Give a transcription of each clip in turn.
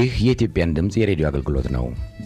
ይህ የኢትዮጵያን ድምፅ የሬዲዮ አገልግሎት ነው።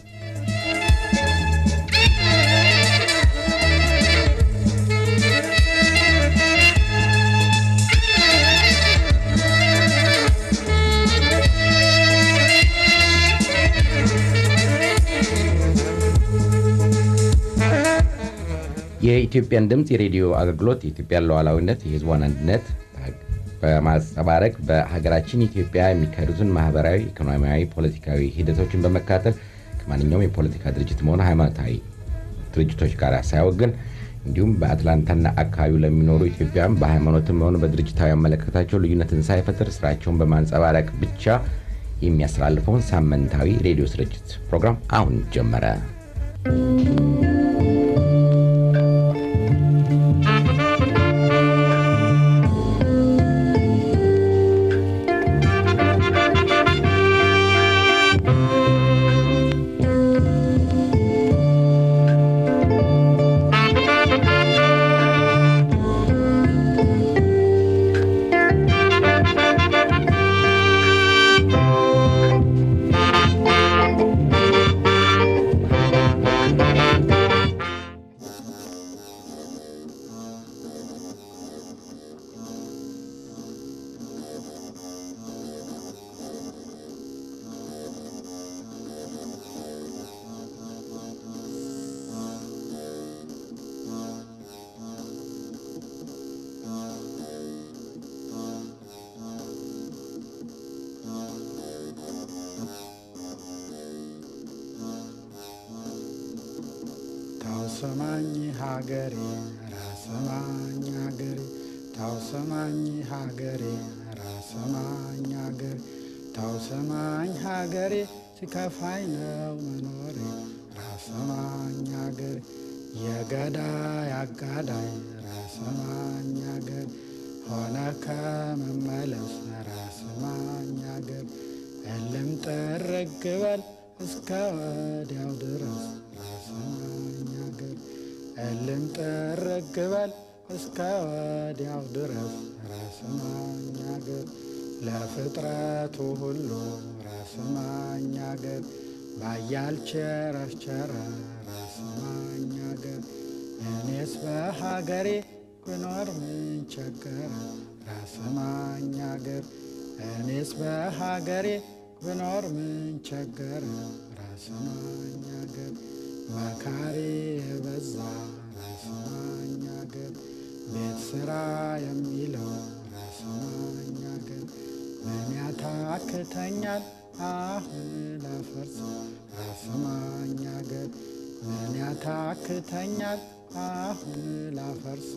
የኢትዮጵያን ድምፅ የሬዲዮ አገልግሎት የኢትዮጵያን ሉዓላዊነት፣ የሕዝቧን አንድነት በማንጸባረቅ በሀገራችን ኢትዮጵያ የሚካሄዱትን ማህበራዊ፣ ኢኮኖሚያዊ፣ ፖለቲካዊ ሂደቶችን በመካተል ከማንኛውም የፖለቲካ ድርጅት መሆን ሃይማኖታዊ ድርጅቶች ጋር ሳያወግን እንዲሁም በአትላንታና አካባቢው ለሚኖሩ ኢትዮጵያውያን በሃይማኖትም ሆነ በድርጅታዊ አመለካከታቸው ልዩነትን ሳይፈጥር ስራቸውን በማንጸባረቅ ብቻ የሚያስተላልፈውን ሳምንታዊ ሬዲዮ ስርጭት ፕሮግራም አሁን ጀመረ። ታውሰማኝ ሀገሬ ራሰማኝ ሀገሬ ታውሰማኝ ሀገሬ ራሰማኝ ሀገሬ ታውሰማኝ ሀገሬ ሲከፋኝ ነው መኖሬ ራሰማኝ ሀገሬ የገዳይ አጋዳይ ራሰማኝ ሀገሬ ሆነ ከመመለስ ራሰማኝ ሀገሬ እልም ጥርግ በል እስከ ወዲያው ድረስ ራሰማኝ ሀገር እልም ጥርግ በል እስከ ወዲያው ድረስ ራሰማኝ ሀገር ለፍጥረቱ ሁሉ ራሰማኝ ሀገር ባያል ቸረቸረ ራሰማኝ ሀገር እኔስ በሀገሬ ብኖር ምን ቸገረ ራሰማኝ ሀገር እኔስ በሀገሬ ብኖር ምን ቸገረ ራሰማኝ ሀገር መካሪ የበዛ ራሰማኝ ሀገር ቤት ስራ የሚለው ራሰማኝ ሀገር ምን ያታክተኛል አሁን ላፈርስ ራሰማኝ ሀገር ምን ያታክተኛል አሁን ላፈርስ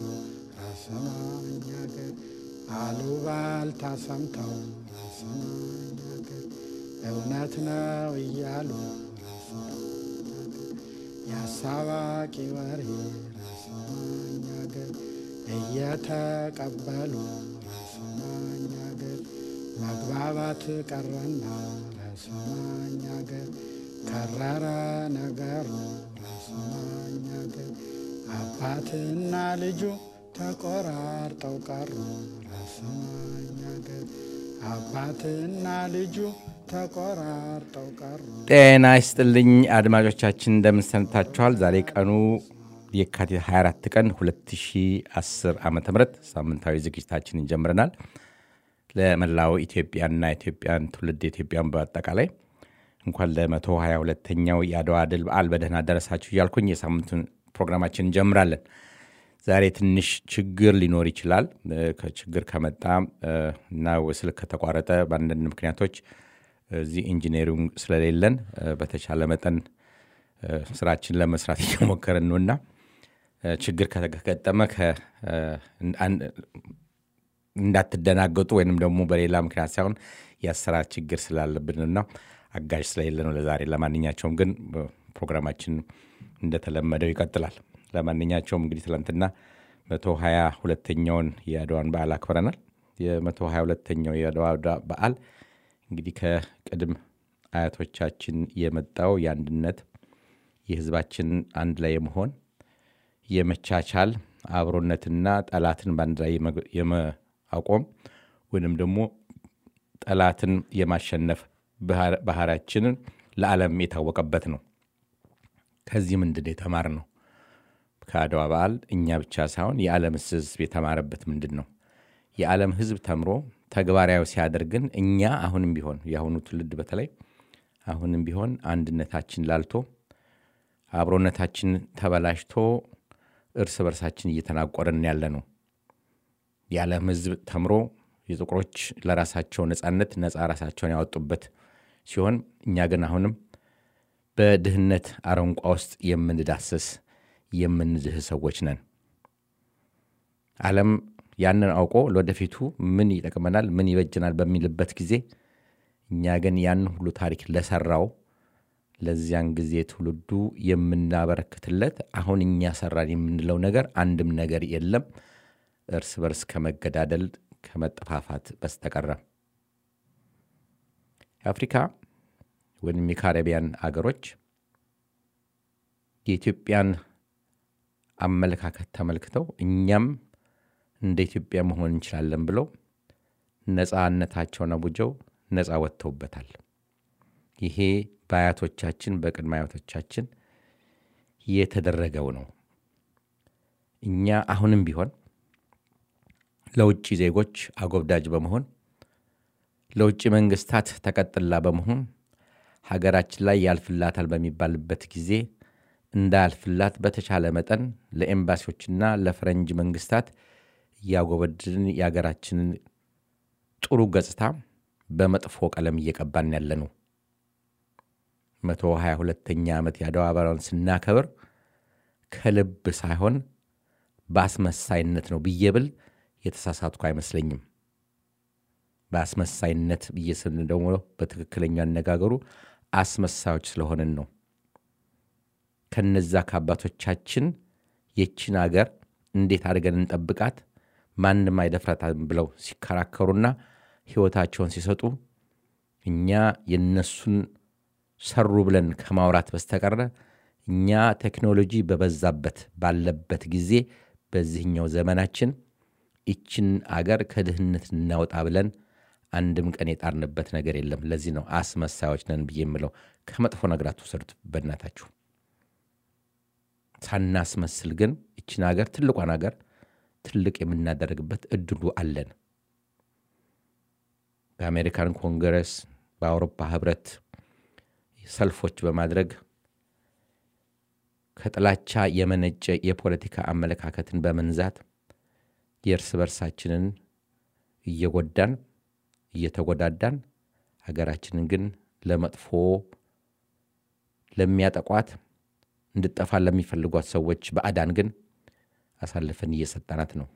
ራሰማኝ ሀገር አሉባልታ ሰምተው ራሰማኝ ሀገር እውነት ነው እያሉ የአሳባቂ ወሬ ራሰማኝ ሀገር እየተቀበሉ ራሰማኝ ሀገር መግባባት ቀረና ራሰማኝ ሀገር ከረረ ነገሩ ራሰማኝ ሀገር አባትና ልጁ ተቆራርጠው ቀሩ ራሰማኝ ሀገር አባትና ልጁ ተቆራርጠው ቀሩ። ጤና ይስጥልኝ አድማጮቻችን፣ እንደምንሰንታችኋል። ዛሬ ቀኑ የካቲት 24 ቀን 2010 ዓ ም ሳምንታዊ ዝግጅታችንን ጀምረናል። ለመላው ኢትዮጵያና ኢትዮጵያን ትውልድ ኢትዮጵያን በአጠቃላይ እንኳን ለ122ኛው የአድዋ ድል በዓል በደህና ደረሳችሁ እያልኩኝ የሳምንቱን ፕሮግራማችን እንጀምራለን። ዛሬ ትንሽ ችግር ሊኖር ይችላል። ከችግር ከመጣ እና ስልክ ከተቋረጠ በአንዳንድ ምክንያቶች እዚህ ኢንጂነሪንግ ስለሌለን በተቻለ መጠን ስራችን ለመስራት እየሞከርን ነው እና ችግር ከገጠመ እንዳትደናገጡ ወይንም ደግሞ በሌላ ምክንያት ሳይሆን የአሰራር ችግር ስላለብንና አጋዥ ስለሌለ ነው ለዛሬ። ለማንኛቸውም ግን ፕሮግራማችን እንደተለመደው ይቀጥላል። ለማንኛቸውም እንግዲህ ትላንትና መቶ ሀያ ሁለተኛውን የአድዋን በዓል አክብረናል። የመቶ ሀያ ሁለተኛው የአድዋ በዓል እንግዲህ ከቅድም አያቶቻችን የመጣው የአንድነት የህዝባችን አንድ ላይ የመሆን የመቻቻል አብሮነትና ጠላትን በአንድ ላይ የማቆም ወይንም ደግሞ ጠላትን የማሸነፍ ባህሪያችንን ለዓለም የታወቀበት ነው። ከዚህ ምንድን የተማር ነው? ከአድዋ በዓል እኛ ብቻ ሳይሆን የዓለም ሕዝብ የተማረበት ምንድን ነው? የዓለም ሕዝብ ተምሮ ተግባራዊ ሲያደርግን እኛ አሁንም ቢሆን የአሁኑ ትውልድ በተለይ አሁንም ቢሆን አንድነታችን ላልቶ አብሮነታችን ተበላሽቶ እርስ በርሳችን እየተናቆርን ያለ ነው። የዓለም ሕዝብ ተምሮ የጥቁሮች ለራሳቸው ነፃነት ነፃ ራሳቸውን ያወጡበት ሲሆን እኛ ግን አሁንም በድህነት አረንቋ ውስጥ የምንዳስስ የምንድህ ሰዎች ነን። ዓለም ያንን አውቆ ለወደፊቱ ምን ይጠቅመናል፣ ምን ይበጅናል በሚልበት ጊዜ እኛ ግን ያን ሁሉ ታሪክ ለሰራው ለዚያን ጊዜ ትውልዱ የምናበረክትለት አሁን እኛ ሰራን የምንለው ነገር አንድም ነገር የለም እርስ በርስ ከመገዳደል ከመጠፋፋት በስተቀረ የአፍሪካ ወይም የካሪቢያን አገሮች የኢትዮጵያን አመለካከት ተመልክተው እኛም እንደ ኢትዮጵያ መሆን እንችላለን ብለው ነፃነታቸውን አውጀው ነፃ ወጥተውበታል። ይሄ በአያቶቻችን በቅድመ አያቶቻችን የተደረገው ነው። እኛ አሁንም ቢሆን ለውጭ ዜጎች አጎብዳጅ በመሆን ለውጭ መንግስታት ተቀጥላ በመሆን ሀገራችን ላይ ያልፍላታል በሚባልበት ጊዜ እንዳያልፍላት በተቻለ መጠን ለኤምባሲዎችና ለፈረንጅ መንግስታት እያጎበድን የሀገራችንን ጥሩ ገጽታ በመጥፎ ቀለም እየቀባን ያለ ነው። መቶ ሀያ ሁለተኛ ዓመት የአድዋ በዓልን ስናከብር ከልብ ሳይሆን በአስመሳይነት ነው ብዬ ብል የተሳሳትኩ አይመስለኝም። በአስመሳይነት ብዬ ስል ደግሞ በትክክለኛ አነጋገሩ አስመሳዮች ስለሆንን ነው። ከነዛ ከአባቶቻችን የችን አገር እንዴት አድርገን እንጠብቃት ማንም አይደፍራታም ብለው ሲከራከሩና ሕይወታቸውን ሲሰጡ እኛ የነሱን ሰሩ ብለን ከማውራት በስተቀረ እኛ ቴክኖሎጂ በበዛበት ባለበት ጊዜ በዚህኛው ዘመናችን ይችን አገር ከድህነት እናውጣ ብለን አንድም ቀን የጣርንበት ነገር የለም። ለዚህ ነው አስመሳዮች ነን ብዬ የምለው። ከመጥፎ ነገር አትውሰዱት በእናታችሁ። ሳናስመስል ግን ይችን ሀገር ትልቋን ሀገር ትልቅ የምናደርግበት እድሉ አለን። በአሜሪካን ኮንግረስ፣ በአውሮፓ ህብረት ሰልፎች በማድረግ ከጥላቻ የመነጨ የፖለቲካ አመለካከትን በመንዛት የእርስ በርሳችንን እየጎዳን እየተጎዳዳን ሀገራችንን ግን ለመጥፎ ለሚያጠቋት እንድጠፋ ለሚፈልጓት ሰዎች በአዳን ግን አሳልፈን እየሰጠናት ነው።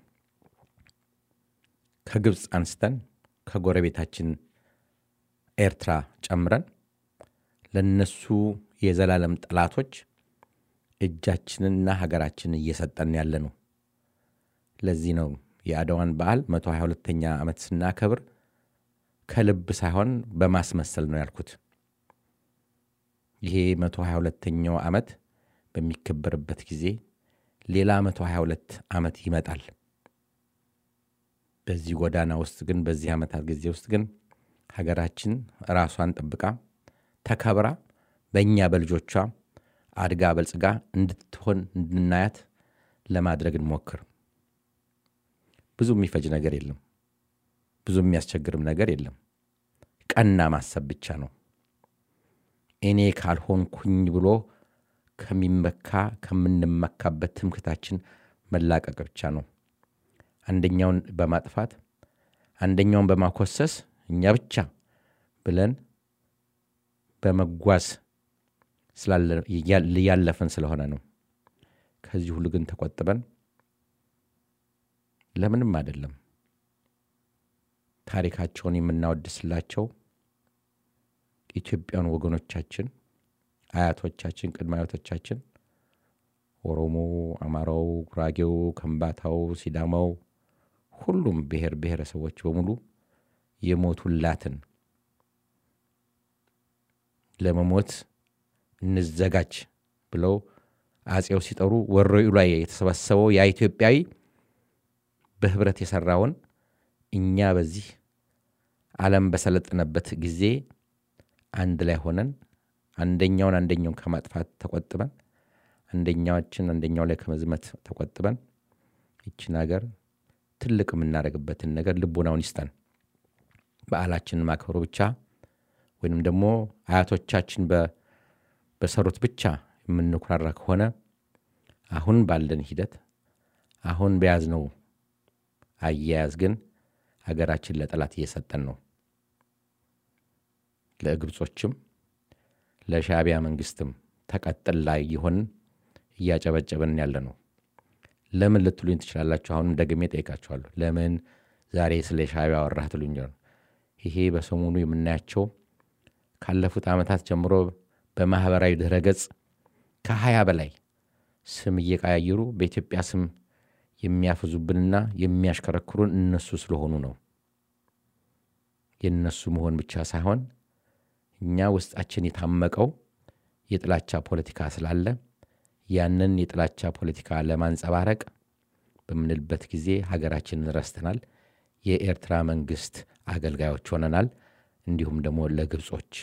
ከግብፅ አንስተን ከጎረቤታችን ኤርትራ ጨምረን ለነሱ የዘላለም ጠላቶች እጃችንና ሀገራችንን እየሰጠን ያለ ነው። ለዚህ ነው የአድዋን በዓል 122ኛ ዓመት ስናከብር ከልብ ሳይሆን በማስመሰል ነው ያልኩት። ይሄ 122ኛው ዓመት በሚከበርበት ጊዜ ሌላ 122 ዓመት ይመጣል። በዚህ ጎዳና ውስጥ ግን በዚህ ዓመታት ጊዜ ውስጥ ግን ሀገራችን ራሷን ጠብቃ ተከብራ በእኛ በልጆቿ አድጋ በልጽጋ እንድትሆን እንድናያት ለማድረግ እንሞክር። ብዙ የሚፈጅ ነገር የለም። ብዙ የሚያስቸግርም ነገር የለም። ቀና ማሰብ ብቻ ነው። እኔ ካልሆንኩኝ ብሎ ከሚመካ ከምንመካበት ትምክታችን መላቀቅ ብቻ ነው። አንደኛውን በማጥፋት አንደኛውን በማኮሰስ እኛ ብቻ ብለን በመጓዝ ያለፈን ስለሆነ ነው። ከዚህ ሁሉ ግን ተቆጥበን ለምንም አይደለም ታሪካቸውን የምናወድስላቸው ኢትዮጵያን ወገኖቻችን፣ አያቶቻችን፣ ቅድመ አያቶቻችን ኦሮሞ፣ አማራው፣ ጉራጌው፣ ከምባታው፣ ሲዳማው ሁሉም ብሔር ብሔረሰቦች በሙሉ የሞቱላትን ለመሞት እንዘጋጅ ብለው አጼው ሲጠሩ ወረኢሉ ላይ የተሰበሰበው ያ ኢትዮጵያዊ በህብረት የሰራውን እኛ በዚህ ዓለም በሰለጠነበት ጊዜ አንድ ላይ ሆነን አንደኛውን አንደኛውን ከማጥፋት ተቆጥበን አንደኛዎችን አንደኛው ላይ ከመዝመት ተቆጥበን ይችን ሀገር ትልቅ የምናደርግበትን ነገር ልቦናውን ይስጠን። በዓላችንን ማክበሩ ብቻ ወይንም ደግሞ አያቶቻችን በሰሩት ብቻ የምንኩራራ ከሆነ አሁን ባለን ሂደት አሁን በያዝነው አያያዝ ግን ሀገራችን ለጠላት እየሰጠን ነው። ለግብጾችም ለሻዕቢያ መንግስትም ተቀጥል ላይ የሆንን እያጨበጨብን ያለ ነው። ለምን ልትሉኝ ትችላላችሁ። አሁንም ደግሜ ጠይቃችኋለሁ። ለምን ዛሬ ስለ ሻዕቢያ አወራህ ትሉኝ። ይሄ በሰሞኑ የምናያቸው ካለፉት ዓመታት ጀምሮ በማኅበራዊ ድረ ገጽ ከሀያ በላይ ስም እየቀያየሩ በኢትዮጵያ ስም የሚያፍዙብንና የሚያሽከረክሩን እነሱ ስለሆኑ ነው። የእነሱ መሆን ብቻ ሳይሆን እኛ ውስጣችን የታመቀው የጥላቻ ፖለቲካ ስላለ ያንን የጥላቻ ፖለቲካ ለማንጸባረቅ በምንልበት ጊዜ ሀገራችንን ረስተናል። የኤርትራ መንግስት አገልጋዮች ሆነናል። እንዲሁም ደግሞ ለግብጾች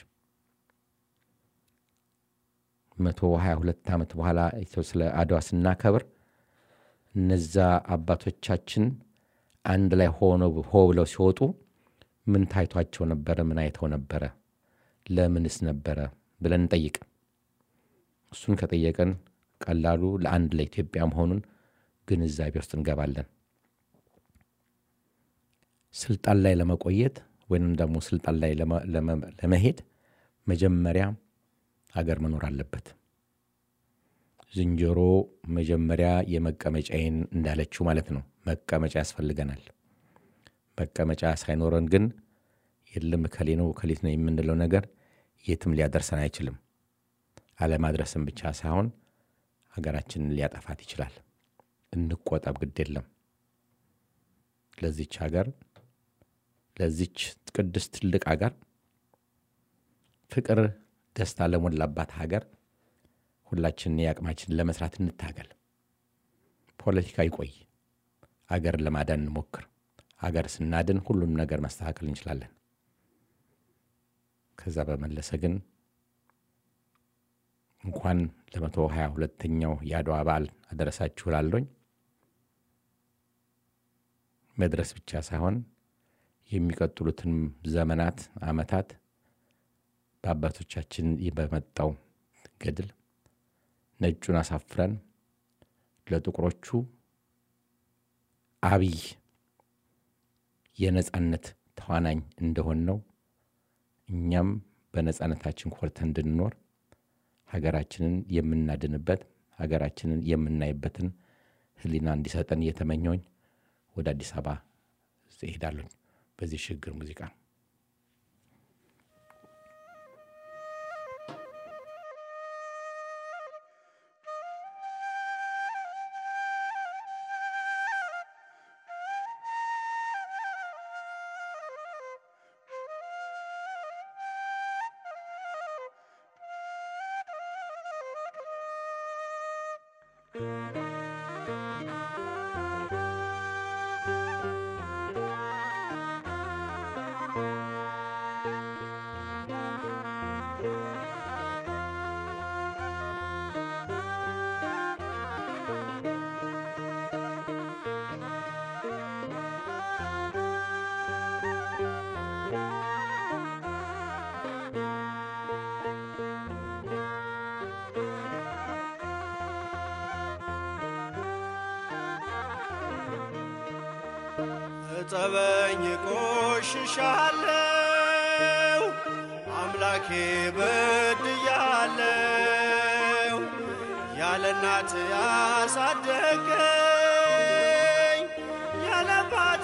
መቶ ሀያ ሁለት ዓመት በኋላ ስለ አድዋ ስናከብር እነዛ አባቶቻችን አንድ ላይ ሆ ብለው ሲወጡ ምን ታይቷቸው ነበረ? ምን አይተው ነበረ? ለምንስ ነበረ ብለን እንጠይቅ። እሱን ከጠየቀን ቀላሉ ለአንድ ለኢትዮጵያ መሆኑን ግንዛቤ ውስጥ እንገባለን። ስልጣን ላይ ለመቆየት ወይንም ደግሞ ስልጣን ላይ ለመሄድ መጀመሪያ ሀገር መኖር አለበት። ዝንጀሮ መጀመሪያ የመቀመጫዬን እንዳለችው ማለት ነው። መቀመጫ ያስፈልገናል። መቀመጫ ሳይኖረን ግን የለም እከሌ ነው እከሌት ነው የምንለው ነገር የትም ሊያደርሰን አይችልም። አለማድረስም ብቻ ሳይሆን ሀገራችንን ሊያጠፋት ይችላል። እንቆጠብ፣ ግድ የለም ለዚች ሀገር ለዚች ቅድስት ትልቅ ሀገር ፍቅር፣ ደስታ ለሞላባት ሀገር ሁላችንን የአቅማችንን ለመስራት እንታገል። ፖለቲካ ይቆይ፣ አገር ለማዳን እንሞክር። አገር ስናድን ሁሉንም ነገር ማስተካከል እንችላለን። ከዛ በመለሰ ግን እንኳን ለመቶ ሀያ ሁለተኛው የአድዋ በዓል አደረሳችሁ እላለሁኝ። መድረስ ብቻ ሳይሆን የሚቀጥሉትን ዘመናት፣ ዓመታት በአባቶቻችን በመጣው ገድል ነጩን አሳፍረን ለጥቁሮቹ አብይ የነጻነት ተዋናኝ እንደሆን ነው እኛም በነጻነታችን ኮርተን እንድንኖር ሀገራችንን የምናድንበት ሀገራችንን የምናይበትን ሕሊና እንዲሰጠን እየተመኘውኝ ወደ አዲስ አበባ እሄዳለሁኝ በዚህ ሽግግር ሙዚቃ እጠበኝ ቆሽሻለሁ፣ አምላኬ በድያለሁ። ያለ እናት ያሳደገኝ ያለ አባት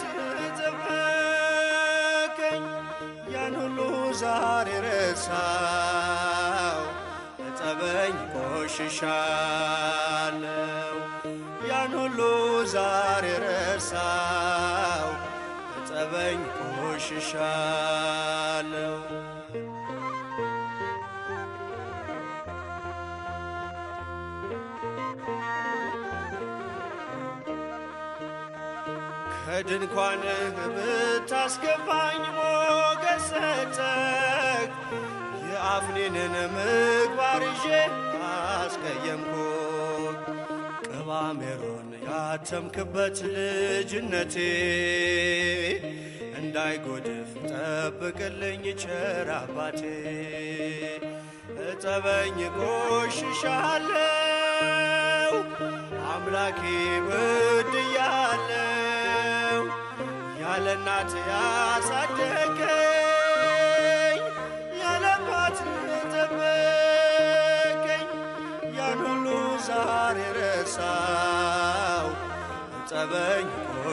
ጠበቀኝ። ያን ሁሉ ዛሬ ረሳው፣ እጠበኝ ቆሽሻለሁ። ያን ሁሉ ዛሬ ረሳው፣ እጠበኝ ቆሽሻለሁ። ከድንኳንህ ብታስገባኝ ሞገስ ሰጠህ፣ የአፍኒንን ምግባር ይዤ አስቀየምኩት። ቅባ ሜሮን ያተምክበት ልጅነቴ እንዳይጎድፍ ጠብቅልኝ ቸር አባቴ። እጠበኝ ቆሽሻለው አምላኬ በድያለው ያለ እናት ያሳደገኝ ያለ አባት ጠበቀኝ ያን ሁሉ ዛሬ ረሳው እጠበኝ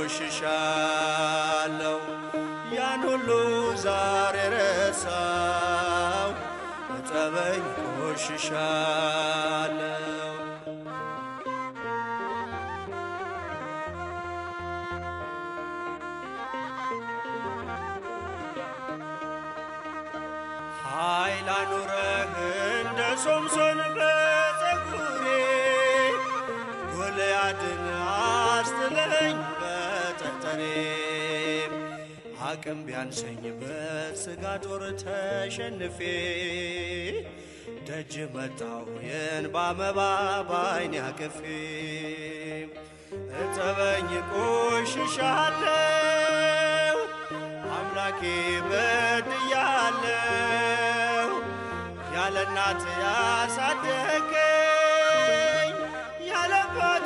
ቆሽሻለው ያን ሁሉ ዛሬ ረሳው እጠበኝ ቆሽሻለው ኃይል አኑረህ እንደ ሶምሶን በፀጉሬ ጎልያድን አስጥለኝ በጠጠሬ አቅም ቢያንሰኝ በሥጋ ጦር ተሸንፌ ደጅ መጣሁ የእንባ መባ ባይኔ አቅፌ እጠበኝ ቆሽሻለው አምላኬ በድያለው ያለ እናት ያሳደገኝ ያለ አባት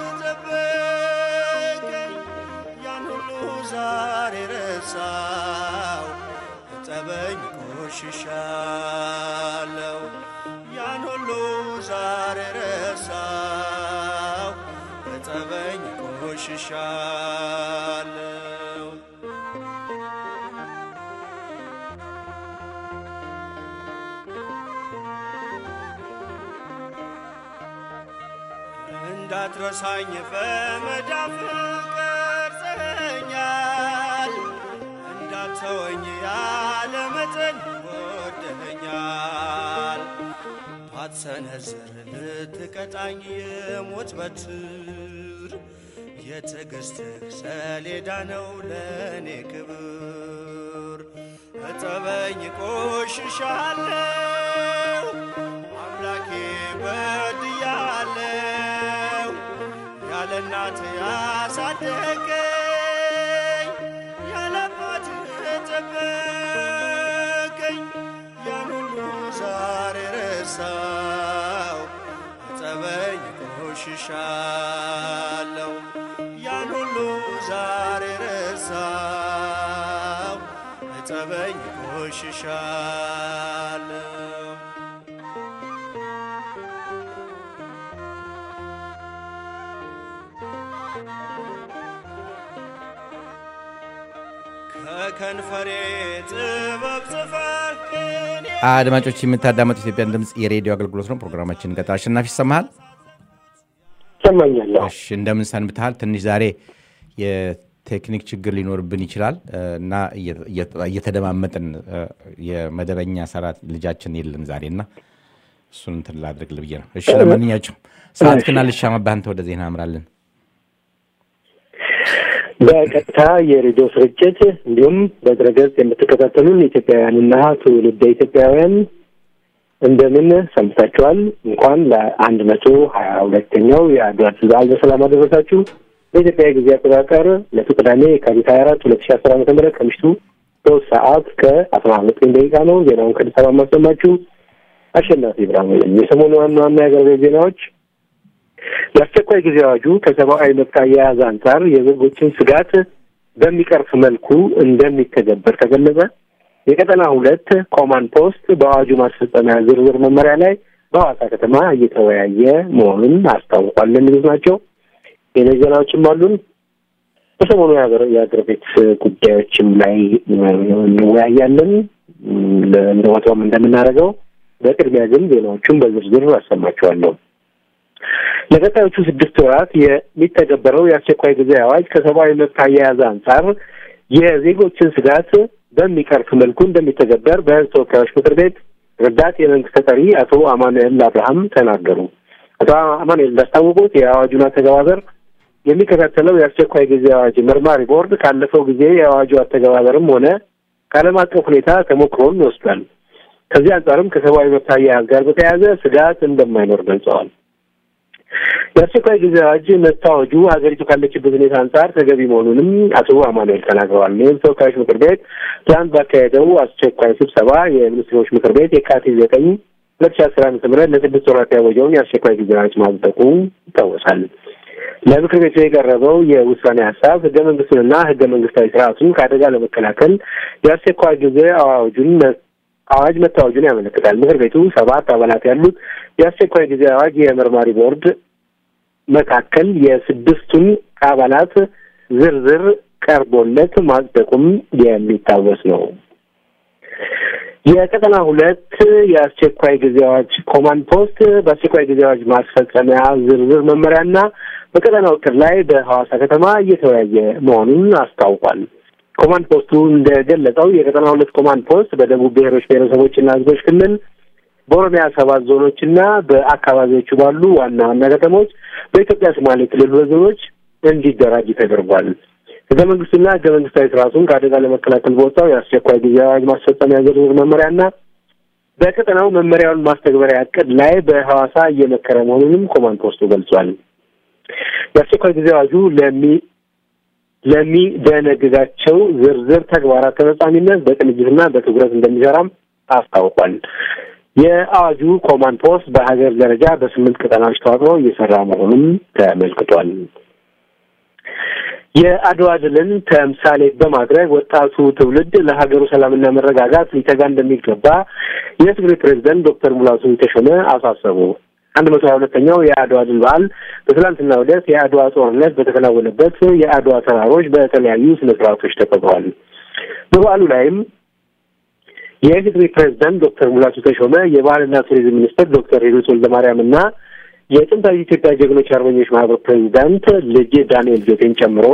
ጠበቀኝ ያን ሁሉ ዛሬ ረሳው እጠበኝ ቆሽሻለው ያን ሁሉ ዛሬ ረሳው እጠበኝ ቆሽሻለው እንዳትረሳኝ በመዳፍ ቀርጸኛል፣ እንዳትተወኝ ያለ መጠን ወደኸኛል። ባትሰነዝር ልትቀጣኝ የሞት በትር የትዕግሥትህ ሰሌዳ ነው ለእኔ ክብር። እጠበኝ ቆሽሻለው አምላኬ በድያለው ያለ እናት ያሳደገኝ ያለ አባት ጠበቀኝ ያን ሁሉ ዛሬ ረሳው እጠበኝ ቆሽሻለው ያን ሁሉ ዛሬ ረሳው እጠበኝ ቆሽሻለው ከከንፈሬ ጥበብ ጽፈህ ቅኔ አድማጮች የምታዳመጡ ኢትዮጵያን ድምፅ የሬዲዮ አገልግሎት ነው። ፕሮግራማችን እንቀጥል። አሸናፊ ይሰማሃል? ይሰማኛል። እሺ፣ እንደምን ሰንብተሃል? ትንሽ ዛሬ የቴክኒክ ችግር ሊኖርብን ይችላል እና እየተደማመጥን የመደበኛ ሰራት ልጃችን የለም ዛሬ እና እሱን እንትን ላድርግ ብዬ ነው። እሺ፣ ለማንኛቸውም ሰዓትህን አልሻማብህ፣ አንተ ወደ ዜና አምራለን። በቀጥታ የሬዲዮ ስርጭት እንዲሁም በድረገጽ የምትከታተሉን ኢትዮጵያውያንና ትውልደ ኢትዮጵያውያን እንደምን ሰንብታችኋል? እንኳን ለአንድ መቶ ሀያ ሁለተኛው የአድዋ ድል በዓል በሰላም አደረሳችሁ። በኢትዮጵያ ጊዜ አቆጣጠር ዕለቱ ቅዳሜ የካቲት ሀያ አራት ሁለት ሺ አስር ዓመተ ምህረት ከምሽቱ ሶስት ሰዓት ከአስራ ዘጠኝ ደቂቃ ነው። ዜናውን ከአዲስ አበባ የማሰማችሁ አሸናፊ ብርሃኑ ነኝ። የሰሞኑ ዋና ዋና የአገር ቤት ዜናዎች የአስቸኳይ ጊዜ አዋጁ ከሰብአዊ መብት አያያዝ አንጻር የዜጎችን ስጋት በሚቀርፍ መልኩ እንደሚተገበር ተገለጸ። የቀጠና ሁለት ኮማንድ ፖስት በአዋጁ ማስፈጸሚያ ዝርዝር መመሪያ ላይ በሐዋሳ ከተማ እየተወያየ መሆኑን አስታውቋል። የሚሉት ናቸው። ሌሎች ዜናዎችም አሉን። በሰሞኑ የአገር ቤት ጉዳዮችም ላይ እንወያያለን እንደ ወትሮም እንደምናደርገው። በቅድሚያ ግን ዜናዎቹን በዝርዝር አሰማችኋለሁ። ለቀጣዮቹ ስድስት ወራት የሚተገበረው የአስቸኳይ ጊዜ አዋጅ ከሰብአዊ መብት አያያዝ አንጻር የዜጎችን ስጋት በሚቀርፍ መልኩ እንደሚተገበር በሕዝብ ተወካዮች ምክር ቤት ረዳት የመንግስት ተጠሪ አቶ አማኑኤል አብርሃም ተናገሩ። አቶ አማኑኤል እንዳስታወቁት የአዋጁን አተገባበር የሚከታተለው የአስቸኳይ ጊዜ አዋጅ መርማሪ ቦርድ ካለፈው ጊዜ የአዋጁ አተገባበርም ሆነ ከዓለም አቀፍ ሁኔታ ተሞክሮን ወስዷል። ከዚህ አንጻርም ከሰብአዊ መብት አያያዝ ጋር በተያያዘ ስጋት እንደማይኖር ገልጸዋል። የአስቸኳይ ጊዜ አዋጅ መታወጁ ሀገሪቱ ካለችበት ሁኔታ አንጻር ተገቢ መሆኑንም አቶ አማኑኤል ተናግረዋል። ይህም ተወካዮች ምክር ቤት ትናንት ባካሄደው አስቸኳይ ስብሰባ የሚኒስትሮች ምክር ቤት የካቲት ዘጠኝ ሁለት ሺ አስር ዓመተ ምህረት ለስድስት ወራት ያወጀውን የአስቸኳይ ጊዜ አዋጅ ማጽደቁ ይታወሳል። ለምክር ቤቱ የቀረበው የውሳኔ ሀሳብ ህገ መንግስቱንና ህገ መንግስታዊ ስርዓቱን ከአደጋ ለመከላከል የአስቸኳይ ጊዜ አዋጁን አዋጅ መታወጁን ያመለክታል። ምክር ቤቱ ሰባት አባላት ያሉት የአስቸኳይ ጊዜ አዋጅ የመርማሪ ቦርድ መካከል የስድስቱን አባላት ዝርዝር ቀርቦለት ማጽደቁም የሚታወስ ነው። የቀጠና ሁለት የአስቸኳይ ጊዜ አዋጅ ኮማንድ ፖስት በአስቸኳይ ጊዜ አዋጅ ማስፈጸሚያ ዝርዝር መመሪያና በቀጠናው እቅድ ላይ በሐዋሳ ከተማ እየተወያየ መሆኑን አስታውቋል። ኮማንድ ፖስቱ እንደገለጸው የቀጠና ሁለት ኮማንድ ፖስት በደቡብ ብሔሮች ብሔረሰቦችና ህዝቦች ክልል በኦሮሚያ ሰባት ዞኖችና በአካባቢዎቹ ባሉ ዋና ዋና ከተሞች በኢትዮጵያ ሶማሌ ክልል ዞኖች እንዲደራጅ ተደርጓል። ህገ መንግስቱና ህገ መንግስታዊ ስርዓቱን ከአደጋ ለመከላከል በወጣው የአስቸኳይ ጊዜ አዋጅ ማስፈጸሚያ ዝርዝር መመሪያና በቀጠናው መመሪያውን ማስተግበሪያ እቅድ ላይ በሐዋሳ እየመከረ መሆኑንም ኮማንድ ፖስቱ ገልጿል። የአስቸኳይ ጊዜ አዋጁ ለሚ ለሚደነግጋቸው ዝርዝር ተግባራት ተፈጻሚነት በቅንጅትና በትኩረት እንደሚሰራም አስታውቋል። የአዋጁ ኮማንድ ፖስት በሀገር ደረጃ በስምንት ቀጠናዎች ተዋቅሮ እየሰራ መሆኑም ተመልክቷል። የአድዋ ድልን ተምሳሌ በማድረግ ወጣቱ ትውልድ ለሀገሩ ሰላምና መረጋጋት ሊተጋ እንደሚገባ የትግራይ ፕሬዚደንት ዶክተር ሙላቱ ተሾመ አሳሰቡ። አንድ መቶ ሀያ ሁለተኛው የአድዋ ድል በዓል በትላንትናው ዕለት የአድዋ ጦርነት በተከናወነበት የአድዋ ተራሮች በተለያዩ ስነ ስርዓቶች ተከብረዋል። በበዓሉ ላይም የኢፌዴሪ ፕሬዚዳንት ዶክተር ሙላቱ ተሾመ፣ የባህልና ቱሪዝም ሚኒስትር ዶክተር ሂሩት ወልደማርያም እና የጥንታዊ ኢትዮጵያ ጀግኖች አርበኞች ማህበር ፕሬዚዳንት ልጅ ዳንኤል ጆቴን ጨምሮ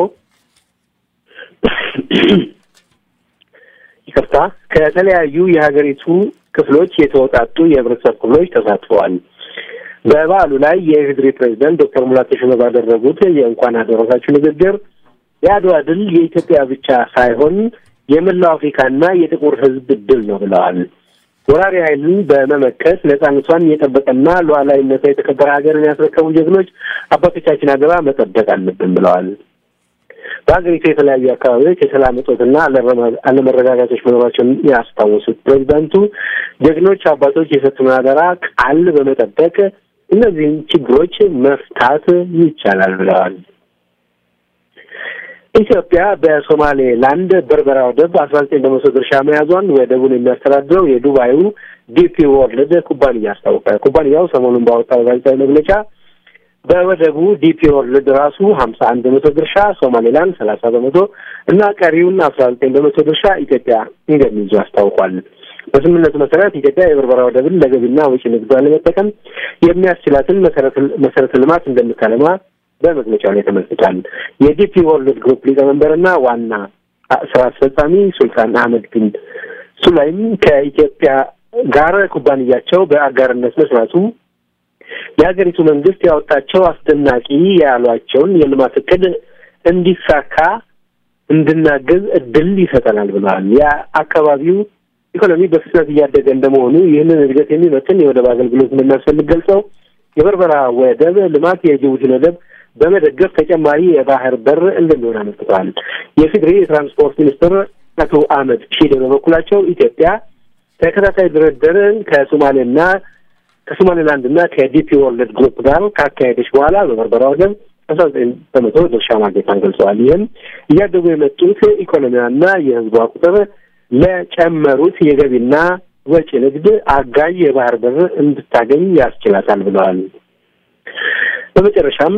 ይቅርታ ከተለያዩ የሀገሪቱ ክፍሎች የተወጣጡ የህብረተሰብ ክፍሎች ተሳትፈዋል። በበዓሉ ላይ የኢፌዴሪ ፕሬዚዳንት ዶክተር ሙላቱ ተሾመ ባደረጉት የእንኳን አደረሳችሁ ንግግር የአድዋ ድል የኢትዮጵያ ብቻ ሳይሆን የመላው አፍሪካና የጥቁር ህዝብ ድል ነው ብለዋል። ወራሪ ኃይልን በመመከት ነጻነቷን የጠበቀና ሉዓላዊነቷ የተከበረ ሀገርን ያስረከቡ ጀግኖች አባቶቻችን አደራ መጠበቅ አለብን ብለዋል። በሀገሪቱ የተለያዩ አካባቢዎች የሰላም እጦትና አለመረጋጋቶች መኖራቸውን ያስታወሱት ፕሬዚዳንቱ ጀግኖች አባቶች የሰጡን አደራ ቃል በመጠበቅ እነዚህን ችግሮች መፍታት ይቻላል ብለዋል። ኢትዮጵያ በሶማሌ ላንድ በርበራ ወደብ አስራ ዘጠኝ በመቶ ድርሻ መያዟን ወደቡን የሚያስተዳድረው የዱባዩ ዲፒ ወርልድ ኩባንያ አስታወቀ። ኩባንያው ሰሞኑን ባወጣው ጋዜጣዊ መግለጫ በወደቡ ዲፒ ወርልድ ራሱ ሀምሳ አንድ በመቶ ድርሻ፣ ሶማሌላንድ ሰላሳ በመቶ እና ቀሪውን አስራ ዘጠኝ በመቶ ድርሻ ኢትዮጵያ እንደሚይዙ አስታውቋል። በስምምነቱ መሰረት ኢትዮጵያ የበርበራ ወደብን ለገቢና ወጪ ንግዷን ለመጠቀም የሚያስችላትን መሰረተ ልማት እንደምታለማ በመግለጫው ላይ ተመልክቷል። የዲፒ ወርልድ ግሩፕ ሊቀመንበርና ዋና ስራ አስፈጻሚ ሱልጣን አህመድ ቢን ሱላይም ከኢትዮጵያ ጋር ኩባንያቸው በአጋርነት መስራቱ የሀገሪቱ መንግስት ያወጣቸው አስደናቂ ያሏቸውን የልማት እቅድ እንዲሳካ እንድናገዝ እድል ይሰጠናል ብለዋል። የአካባቢው ኢኮኖሚ በፍጥነት እያደገ እንደመሆኑ ይህንን እድገት የሚመጥን የወደብ አገልግሎት እንደሚያስፈልግ ገልጸው የበርበራ ወደብ ልማት የጅቡቲን ወደብ በመደገፍ ተጨማሪ የባህር በር እንደሚሆን አመልክተዋል። የፌዴሪ የትራንስፖርት ሚኒስትር አቶ አህመድ ሺዴ በበኩላቸው ኢትዮጵያ ተከታታይ ድርድርን ከሶማሌና ከሶማሌላንድ እና ከዲፒ ወርልድ ግሩፕ ጋር ካካሄደች በኋላ በበርበራ ወደብ አስራ ዘጠኝ በመቶ ድርሻ ማግኘቷን ገልጸዋል። ይህም እያደጉ የመጡት ኢኮኖሚያና የህዝቧ ቁጥር ለጨመሩት የገቢና ወጪ ንግድ አጋዥ የባህር በር እንድታገኝ ያስችላታል ብለዋል። በመጨረሻም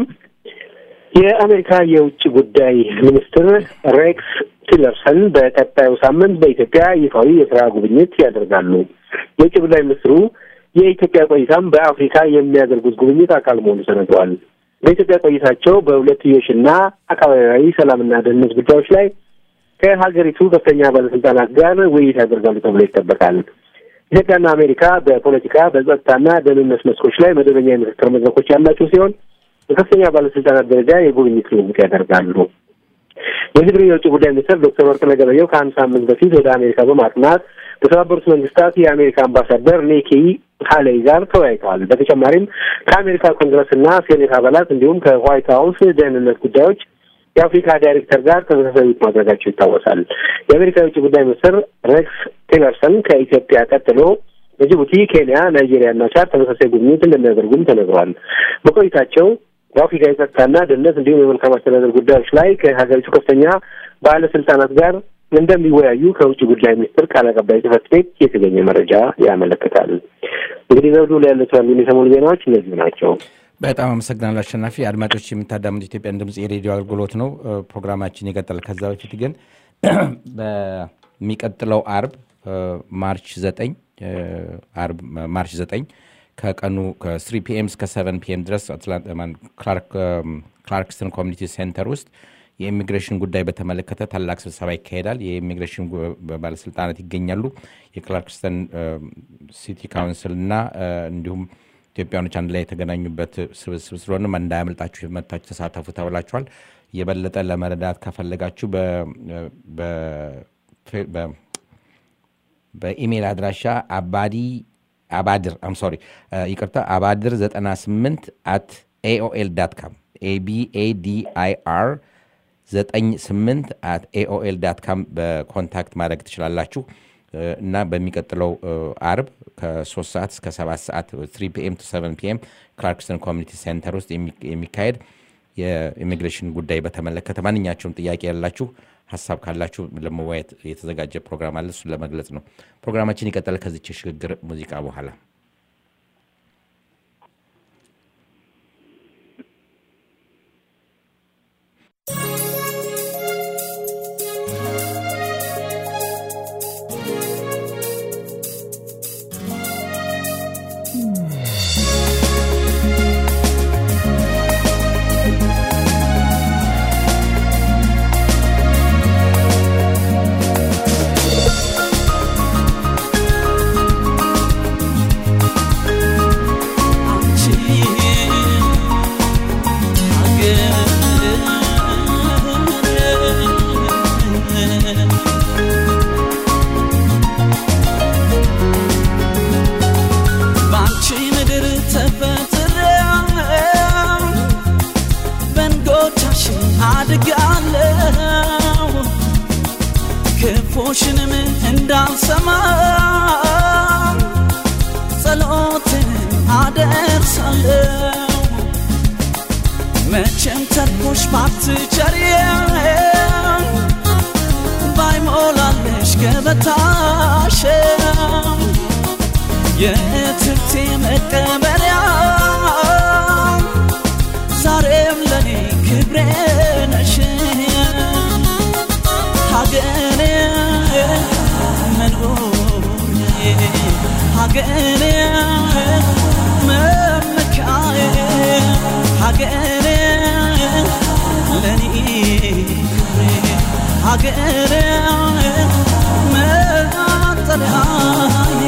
የአሜሪካ የውጭ ጉዳይ ሚኒስትር ሬክስ ቲለርሰን በቀጣዩ ሳምንት በኢትዮጵያ ይፋዊ የስራ ጉብኝት ያደርጋሉ። የውጭ ጉዳይ ሚኒስትሩ የኢትዮጵያ ቆይታም በአፍሪካ የሚያደርጉት ጉብኝት አካል መሆኑ ተነግሯል። በኢትዮጵያ ቆይታቸው በሁለትዮሽና አካባቢያዊ ሰላምና ደህንነት ጉዳዮች ላይ ከሀገሪቱ ከፍተኛ ባለስልጣናት ጋር ውይይት ያደርጋሉ ተብሎ ይጠበቃል። ኢትዮጵያና አሜሪካ በፖለቲካ በጸጥታና ደህንነት መስኮች ላይ መደበኛ የምክክር መድረኮች ያላቸው ሲሆን በከፍተኛ ባለስልጣናት ደረጃ የጉብኝት ልውውጥ ያደርጋሉ። የትግሪ የውጭ ጉዳይ ሚኒስትር ዶክተር ወርቅነህ ገበየሁ ከአንድ ሳምንት በፊት ወደ አሜሪካ በማቅናት ከተባበሩት መንግስታት የአሜሪካ አምባሳደር ኒኪ ሀሌይ ጋር ተወያይተዋል። በተጨማሪም ከአሜሪካ ኮንግረስ እና ሴኔት አባላት እንዲሁም ከዋይት ሀውስ ደህንነት ጉዳዮች የአፍሪካ ዳይሬክተር ጋር ተመሳሳይ ውይይት ማድረጋቸው ይታወሳል። የአሜሪካ የውጭ ጉዳይ ሚኒስትር ሬክስ ቲለርሰን ከኢትዮጵያ ቀጥሎ በጅቡቲ፣ ኬንያ፣ ናይጄሪያ እና ቻድ ተመሳሳይ ጉብኝት እንደሚያደርጉም ተነግሯል። በቆይታቸው በአፍሪካ የጸጥታና ደህንነት እንዲሁም የመልካም አስተዳደር ጉዳዮች ላይ ከሀገሪቱ ከፍተኛ ባለስልጣናት ጋር እንደሚወያዩ ከውጭ ጉዳይ ሚኒስትር ቃል አቀባይ ጽሕፈት ቤት የተገኘ መረጃ ያመለክታል። እንግዲህ ዘውዱ ላይ ያሉት ያሉን የሰሞኑ ዜናዎች እነዚሁ ናቸው። በጣም አመሰግናለሁ አሸናፊ። አድማጮች የምታዳምጡ ኢትዮጵያን ድምጽ የሬዲዮ አገልግሎት ነው። ፕሮግራማችን ይቀጥላል። ከዛ በፊት ግን በሚቀጥለው አርብ ማርች ዘጠኝ አርብ ማርች ዘጠኝ ከቀኑ ከስሪ ፒኤም እስከ ሰቨን ፒኤም ድረስ ክላርክስተን ኮሚኒቲ ሴንተር ውስጥ የኢሚግሬሽን ጉዳይ በተመለከተ ታላቅ ስብሰባ ይካሄዳል። የኢሚግሬሽን ባለስልጣናት ይገኛሉ። የክላርክስተን ሲቲ ካውንስል እና እንዲሁም ኢትዮጵያኖች አንድ ላይ የተገናኙበት ስብስብ ስለሆነ እንዳያመልጣችሁ መታችሁ ተሳተፉ ተብላችኋል። የበለጠ ለመረዳት ከፈለጋችሁ በኢሜይል አድራሻ አባዲ አባድር አም ሶሪ ይቅርታ አባድር 98 አት ኤኦኤል ዳት ካም ኤቢኤዲአይአር 98 አት ኤኦኤል ዳት ካም በኮንታክት ማድረግ ትችላላችሁ እና በሚቀጥለው አርብ ከ3 ሰዓት እስከ 7 ሰዓት 3 ፒኤም ቱ 7 ፒኤም ክላርክስተን ኮሚኒቲ ሴንተር ውስጥ የሚካሄድ የኢሚግሬሽን ጉዳይ በተመለከተ ማንኛቸውም ጥያቄ ያላችሁ ሀሳብ ካላችሁ ለመወያየት የተዘጋጀ ፕሮግራም አለ። እሱን ለመግለጽ ነው። ፕሮግራማችን ይቀጥላል ከዚች የሽግግር ሙዚቃ በኋላ። ክፉሽንም እንዳልሰማ ጸሎትን አደርሳለሁ። መቼም ተርፎሽ ባትቸሪ ባይሞላለሽ ገበታሽ የእትብቴ መቀበሪያ ዛሬም ለኔ ክብሬ ነሽ ሀገሬ መኖሪያዬ ሀገሬ መመኪያዬ ሀገሬ ለኔ ክብሬ ሀገሬ መጠለያዬ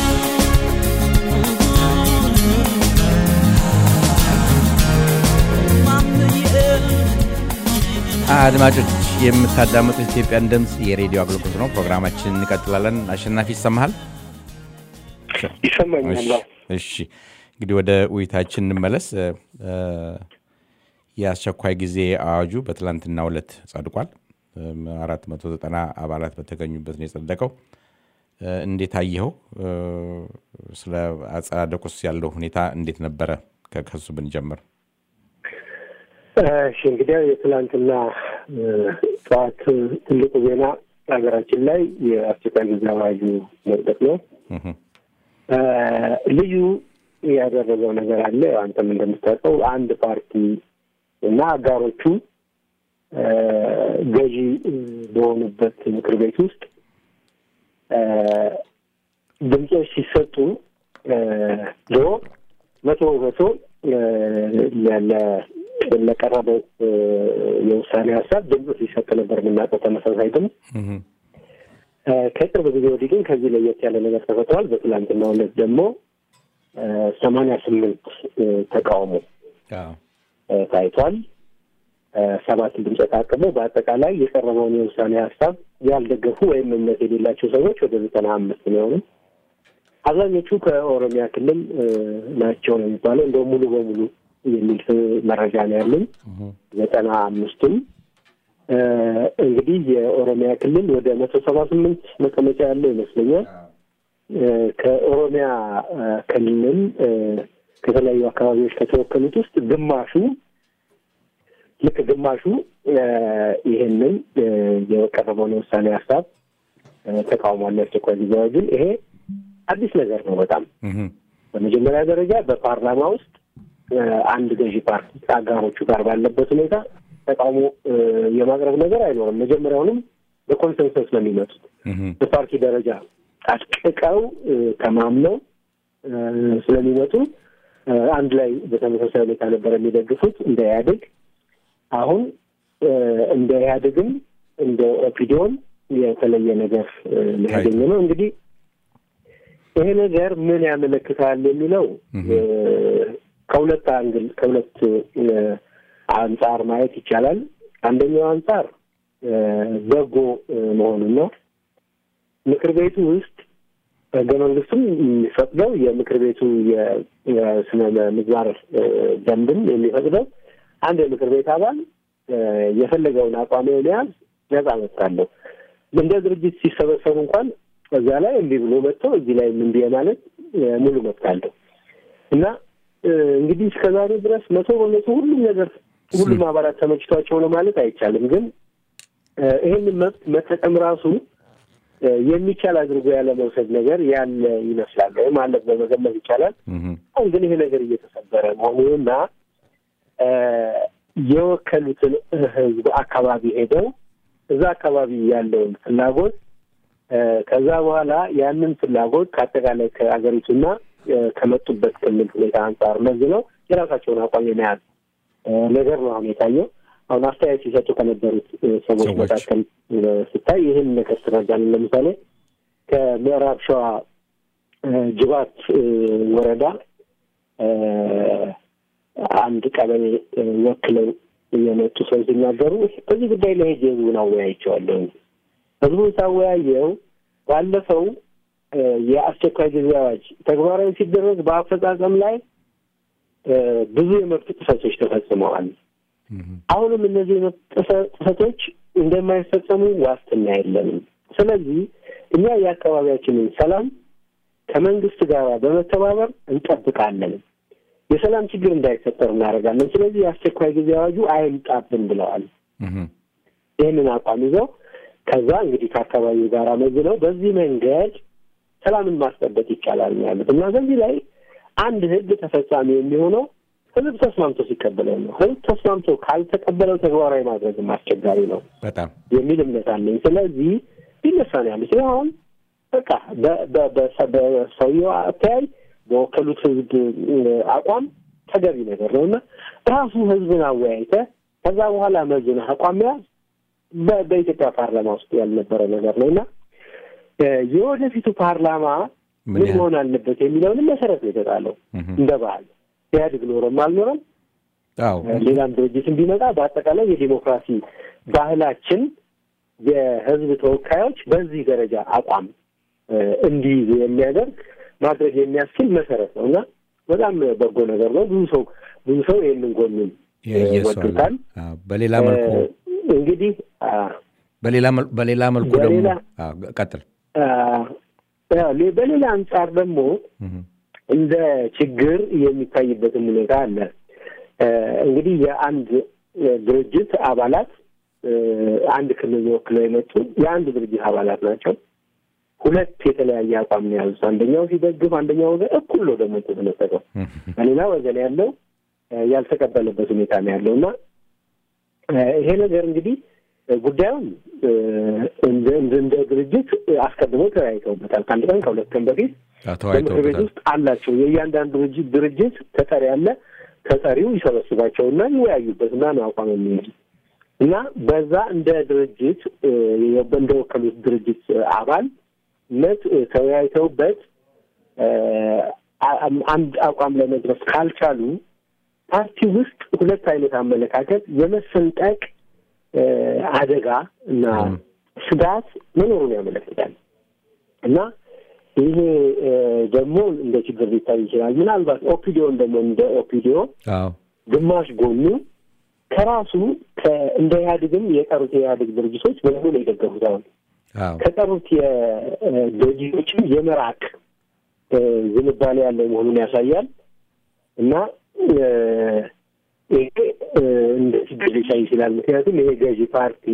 አድማጮች የምታዳምጡት ኢትዮጵያን ድምፅ የሬዲዮ አገልግሎት ነው። ፕሮግራማችን እንቀጥላለን። አሸናፊ ይሰማሃል? ይሰማኛል። እሺ እንግዲህ ወደ ውይይታችን እንመለስ። የአስቸኳይ ጊዜ አዋጁ በትላንትናው ዕለት ጸድቋል። አራት መቶ ዘጠና አባላት በተገኙበት ነው የጸደቀው። እንዴት አየኸው? ስለ አጸዳደቁስ ያለው ሁኔታ እንዴት ነበረ? ከሱ ብንጀምር። እሺ እንግዲህ የትላንትና ጠዋት ትልቁ ዜና ሀገራችን ላይ የአስቸኳይ ጊዜ አዋጁ መጽደቅ ነው። ልዩ ያደረገው ነገር አለ። አንተም እንደምታውቀው አንድ ፓርቲ እና አጋሮቹ ገዢ በሆኑበት ምክር ቤት ውስጥ ድምፆች ሲሰጡ ድሮ መቶ በመቶ ለቀረበው የውሳኔ ሀሳብ ድምፅ ሲሰጥ ነበር የምናውቀው ተመሳሳይ ድምፅ። ከቅርብ ጊዜ ወዲህ ግን ከዚህ ለየት ያለ ነገር ተፈጥሯል። በትላንትናው ዕለት ደግሞ ሰማንያ ስምንት ተቃውሞ ታይቷል። ሰባት ድምፅ ታቅቦ በአጠቃላይ የቀረበውን የውሳኔ ሀሳብ ያልደገፉ ወይም እምነት የሌላቸው ሰዎች ወደ ዘጠና አምስት ነው የሆኑ አብዛኞቹ ከኦሮሚያ ክልል እ፣ ናቸው ነው የሚባለው። እንደው ሙሉ በሙሉ የሚል መረጃ ነው ያለኝ። ዘጠና አምስቱም እ፣ እንግዲህ የኦሮሚያ ክልል ወደ መቶ ሰባ ስምንት መቀመጫ ያለው ይመስለኛል። እ፣ ከኦሮሚያ እ፣ ክልል እ፣ ከተለያዩ አካባቢዎች ከተወከሉት ውስጥ ግማሹ ልክ ግማሹ እ፣ ይህንን እ፣ የቀረበውን የውሳኔ ሀሳብ እ፣ ተቃውሟል። የአስቸኳይ ጊዜ አዋጁን ይሄ አዲስ ነገር ነው በጣም እህም፣ በመጀመሪያ ደረጃ በፓርላማ ውስጥ እ፣ አንድ ገዢ ፓርቲ ከአጋሮቹ ጋር ባለበት ሁኔታ ተቃውሞ እ፣ የማቅረብ ነገር አይኖርም። መጀመሪያውንም በኮንሰንሰስ ነው የሚመጡት። እህም፣ በፓርቲ ደረጃ አጥቅቀው እ፣ ተማምነው እ፣ ስለሚመጡ እ፣ አንድ ላይ በተመሳሳይ ሁኔታ ነበር የሚደግፉት እንደ ኢህአዴግ። አሁን እ፣ እንደ ኢህአዴግም እንደ ኦፒዲዮም የተለየ ነገር እ፣ ሊያገኘ ነው እንግዲህ ይሄ ነገር ምን ያመለክታል የሚለው እ፣ ከሁለት አንግል ከሁለት እ፣ አንጻር ማየት ይቻላል። አንደኛው አንጻር እ፣ በጎ እ፣ መሆኑን ነው። ምክር ቤቱ ውስጥ ህገ መንግስቱም የሚፈቅደው የምክር ቤቱ የ- የስነ ምግባር እ፣ ደንብም የሚፈቅደው አንድ የምክር ቤት አባል እ፣ የፈለገውን አቋም የመያዝ ነጻ መብት አለው። እንደ ድርጅት ሲሰበሰቡ እንኳን እዚያ ላይ እምቢ ብሎ መጥቶ እዚህ ላይ እምቢ ማለት እ፣ ሙሉ መብት አለው እና እ፣ እንግዲህ እስከዛሬ ድረስ መቶ በመቶ ሁሉም ነገር ሁሉም አባላት ተመችቷቸው ነው ማለት አይቻልም። ግን እ፣ ይህንን መብት መጠቀም ራሱ እ፣ የሚቻል አድርጎ ያለ መውሰድ ነገር ያለ ይመስላል ወይም አለ በመገመት ይቻላል። እህም፣ አሁን ግን ይሄ ነገር እየተሰበረ መሆኑንና እ፣ የወከሉትን ህዝብ አካባቢ ሄደው እዛ አካባቢ ያለውን ፍላጎት እ፣ ከዛ በኋላ ያንን ፍላጎት ከአጠቃላይ ከአገሪቱና እ፣ ከመጡበት ክልል ሁኔታ አንጻር መዝነው የራሳቸውን አቋም የመያዝ እ፣ ነገር ነው አሁን የታየው። አሁን አስተያየት ሲሰጡ ከነበሩት እ፣ ሰዎች ሰዎች። መካከል እ፣ ስታይ ይህን ነገር ትረዳለን። ለምሳሌ ከምዕራብ ሸዋ እ፣ ጅባት እ፣ ወረዳ እ፣ አንድ ቀበሌ እ፣ ወክለው የመጡ ሰው ሲናገሩ በዚህ ጉዳይ ላይ ሄጄ ህዝቡን አወያይቼዋለሁ። ህዝቡን ሳወያየው ባለፈው እ፣ የአስቸኳይ ጊዜ አዋጅ ተግባራዊ ሲደረግ በአፈጻጸም ላይ እ፣ ብዙ የመብት ጥሰቶች ተፈጽመዋል። እህም፣ አሁንም እነዚህ የመብት ጥሰ- ጥሰቶች እንደማይፈጸሙ ዋስትና የለንም። ስለዚህ እኛ የአካባቢያችንን ሰላም ከመንግስት ጋር በመተባበር እንጠብቃለን። የሰላም ችግር እንዳይፈጠር እናደርጋለን። ስለዚህ የአስቸኳይ ጊዜ አዋጁ አይምጣብን ብለዋል። እህም፣ ይህንን አቋም ይዘው ከዛ እንግዲህ ከአካባቢው ጋር መዝነው በዚህ መንገድ ሰላምን ማስጠበቅ ይቻላል ነው ያሉት እና በዚህ ላይ አንድ ህግ ተፈጻሚ የሚሆነው ህዝብ ተስማምቶ ሲቀበለው ነው። ህዝብ ተስማምቶ ካልተቀበለው ተግባራዊ ማድረግም አስቸጋሪ ነው በጣም የሚል እምነት አለኝ። ስለዚህ ሊነሳ ነው ያሉት። ይህ አሁን በቃ በ- በ- በ- በሰውየው አተያይ በወከሉት ህዝብ እ፣ አቋም ተገቢ ነገር ነው እና ራሱ ህዝብን አወያይተ ከዛ በኋላ መዝነህ አቋም መያዝ በ- በኢትዮጵያ ፓርላማ ውስጥ ያልነበረ ነገር ነው እና እ፣ የወደፊቱ ፓርላማ ምን ምን ያህል? መሆን አለበት የሚለውንም መሰረት ነው የተጣለው እህም፣ እንደ ባህል ኢህአዴግ ኖረም አልኖረም አዎ ሌላም ድርጅትን ቢመጣ በአጠቃላይ የዲሞክራሲ ባህላችን የህዝብ ተወካዮች በዚህ ደረጃ አቋም እ፣ እንዲይዙ የሚያደርግ ማድረግ የሚያስችል መሰረት ነው እና በጣም በጎ ነገር ነው። ብዙ ሰው ብዙ ሰው ይህንን ጎኑን እ፣ የየሰው አለ። ወዱታል። አዎ፣ በሌላ መልኩ እ፣ እንግዲህ አ፣ በሌላ መል- በሌላ መልኩ ደግሞ በሌላ- አዎ፣ ቀጥል አ፣ ያው ሌ- በሌላ አንጻር ደግሞ እህም፣ እንደ ችግር የሚታይበትም ሁኔታ አለ። እ፣ እንግዲህ የአንድ እ፣ ድርጅት አባላት እ፣ አንድ ክልል ወክለው የመጡ የአንድ ድርጅት አባላት ናቸው። ሁለት የተለያየ አቋም ነው ያሉት። አንደኛው ሲደግፍ፣ አንደኛው ወገን እኩል ነው ደግሞ የተመለከተው። እህም፣ በሌላ ወገን ያለው እ፣ ያልተቀበለበት ሁኔታ ነው ያለው እና እ፣ ይሄ ነገር እንግዲህ እ፣ ጉዳዩን እ፣ እንደ እንደ- እንደ ድርጅት እ፣ አስቀድመው ተወያይተውበታል። ከአንድ ቀን ከሁለት ቀን በፊት አዎ፣ በምክር ቤት ተወያይተውበታል። ውስጥ አላቸው። የእያንዳንዱ ድርጅት ድርጅት ተጠሪ አለ። ተጠሪው ይሰበስባቸውና ይወያዩበት እና ነው አቋም የሚይዙ እና በዛ እንደ ድርጅት እ፣ እንደወከሉት ድርጅት እ፣ አባልነት እ፣ ተወያይተውበት እ፣ አ- አንድ አቋም ለመድረስ ካልቻሉ ፓርቲ ውስጥ ሁለት አይነት አመለካከት የመሰንጠቅ እ፣ አደጋ እና ስጋት መኖሩን ያመለክታል እና ይሄ ደግሞ እንደ ችግር ሊታይ ይችላል። ምናልባት ኦፒዲዮን ደግሞ እንደ ኦፒዲዮ አዎ ግማሽ ጎኑ ከራሱ እንደ ኢህአዴግም የቀሩት የኢህአዴግ ድርጅቶች በሙሉ የደገፉት አሁን አዎ ከቀሩት የድርጅቶችም የመራቅ ዝንባሌ ያለው መሆኑን ያሳያል እና ይሄ እንደ ችግር ሊታይ ይችላል። ምክንያቱም ይሄ ገዢ ፓርቲ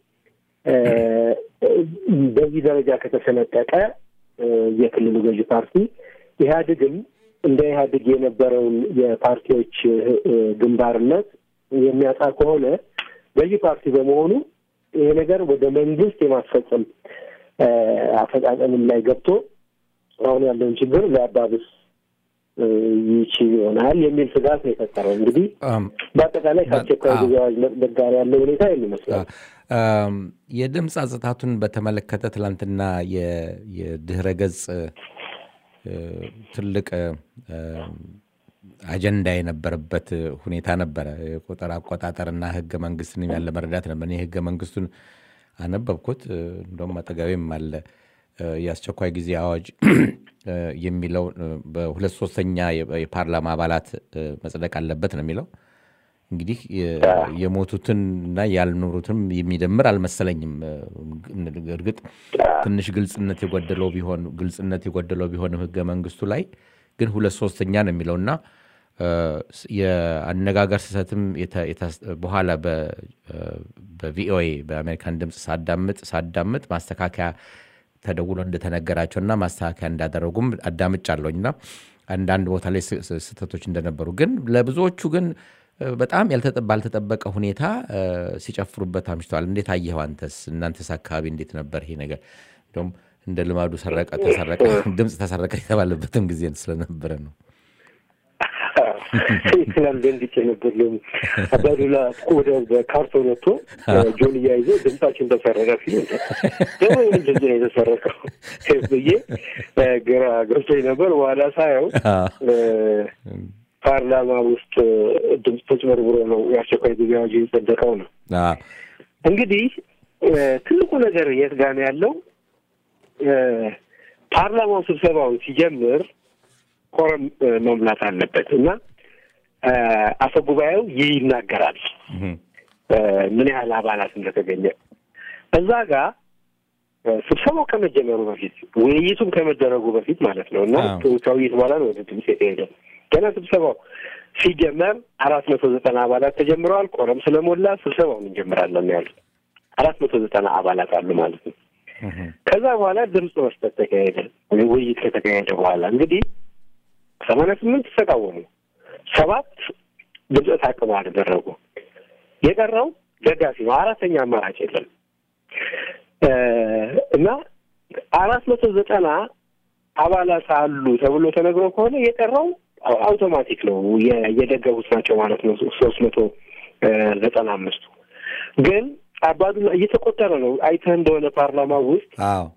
በዚህ ደረጃ ከተሰነጠቀ የክልሉ ገዢ ፓርቲ ኢህአዴግም እንደ ኢህአዴግ የነበረውን የፓርቲዎች ግንባርነት የሚያጣ ከሆነ ገዢ ፓርቲ በመሆኑ ይሄ ነገር ወደ መንግስት የማስፈጸም አፈጻጸምም ላይ ገብቶ አሁን ያለውን ችግር ሊያባብስ ይችል ይሆናል የሚል ስጋት ነው የፈጠረው። እንግዲህ በአጠቃላይ ከአስቸኳይ ጊዜ አዋጅ መጽደቅ ጋር ያለው ሁኔታ ይህን ይመስላል። የድምፅ አጽታቱን በተመለከተ ትላንትና የድህረ ገጽ ትልቅ አጀንዳ የነበረበት ሁኔታ ነበረ። የቁጥር አቆጣጠርና ህገ መንግስትን ያለ መረዳት ነበር። እኔ ህገ መንግስቱን አነበብኩት። እንደውም አጠገቤም አለ የአስቸኳይ ጊዜ አዋጅ የሚለው በሁለት ሶስተኛ የፓርላማ አባላት መጽደቅ አለበት ነው የሚለው። እንግዲህ የሞቱትን እና ያልኖሩትም የሚደምር አልመሰለኝም። እርግጥ ትንሽ ግልጽነት የጎደለው ቢሆን ግልጽነት የጎደለው ቢሆንም ህገ መንግስቱ ላይ ግን ሁለት ሶስተኛ ነው የሚለውና የአነጋገር ስህተትም በኋላ በቪኦኤ በአሜሪካን ድምፅ ሳዳምጥ ሳዳምጥ ማስተካከያ ተደውሎ እንደተነገራቸውና ማስተካከያ እንዳደረጉም አዳምጫለሁኝና አንዳንድ ቦታ ላይ ስህተቶች እንደነበሩ ግን ለብዙዎቹ ግን በጣም ባልተጠበቀ ሁኔታ ሲጨፍሩበት አምሽተዋል። እንዴት አየኸው አንተስ? እናንተስ አካባቢ እንዴት ነበር ይሄ ነገር? እንደውም እንደ ልማዱ ሰረቀ ተሰረቀ ድምፅ ተሰረቀ የተባለበትም ጊዜ ስለነበረ ነው። ትላንት ዘንድቼ ነበር። አባዱላ ወደ ካርቶን ወጥቶ ጆን እያይዞ ድምጻችን ተሰረቀ ሲሉ ደግሞ ይህን ድምፅ ነው የተሰረቀው ብዬ ግራ ገብቶኝ ነበር። በኋላ ሳየው ፓርላማ ውስጥ ድምፅ ተጭበርብሮ ነው የአስቸኳይ ጊዜ አዋጅ የጸደቀው ነው። እንግዲህ ትልቁ ነገር የት ጋ ነው ያለው? ፓርላማው ስብሰባውን ሲጀምር ኮረም መሙላት አለበት እና አፈ ጉባኤው ይናገራል ምን ያህል አባላት እንደተገኘ እዛ ጋር ስብሰባው ከመጀመሩ በፊት ውይይቱም ከመደረጉ በፊት ማለት ነው እና ከውይይት በኋላ ነው ወደ ድምፅ የተሄደው። ገና ስብሰባው ሲጀመር አራት መቶ ዘጠና አባላት ተጀምረዋል። ቆረም ስለሞላ ስብሰባውን እንጀምራለን ያሉት አራት መቶ ዘጠና አባላት አሉ ማለት ነው። ከዛ በኋላ ድምፅ መስጠት ተካሄደ። ውይይት ከተካሄደ በኋላ እንግዲህ ሰማንያ ስምንት ተቃወሙ፣ ሰባት ድምፀ ተአቅቦ አደረጉ። የቀረው ደጋፊ ነው። አራተኛ አማራጭ የለም እና አራት መቶ ዘጠና አባላት አሉ ተብሎ ተነግሮ ከሆነ የቀረው አውቶማቲክ ነው የደገፉት ናቸው ማለት ነው። ሶስት መቶ ዘጠና አምስቱ ግን አባዱላ እየተቆጠረ ነው። አይተህ እንደሆነ ፓርላማ ውስጥ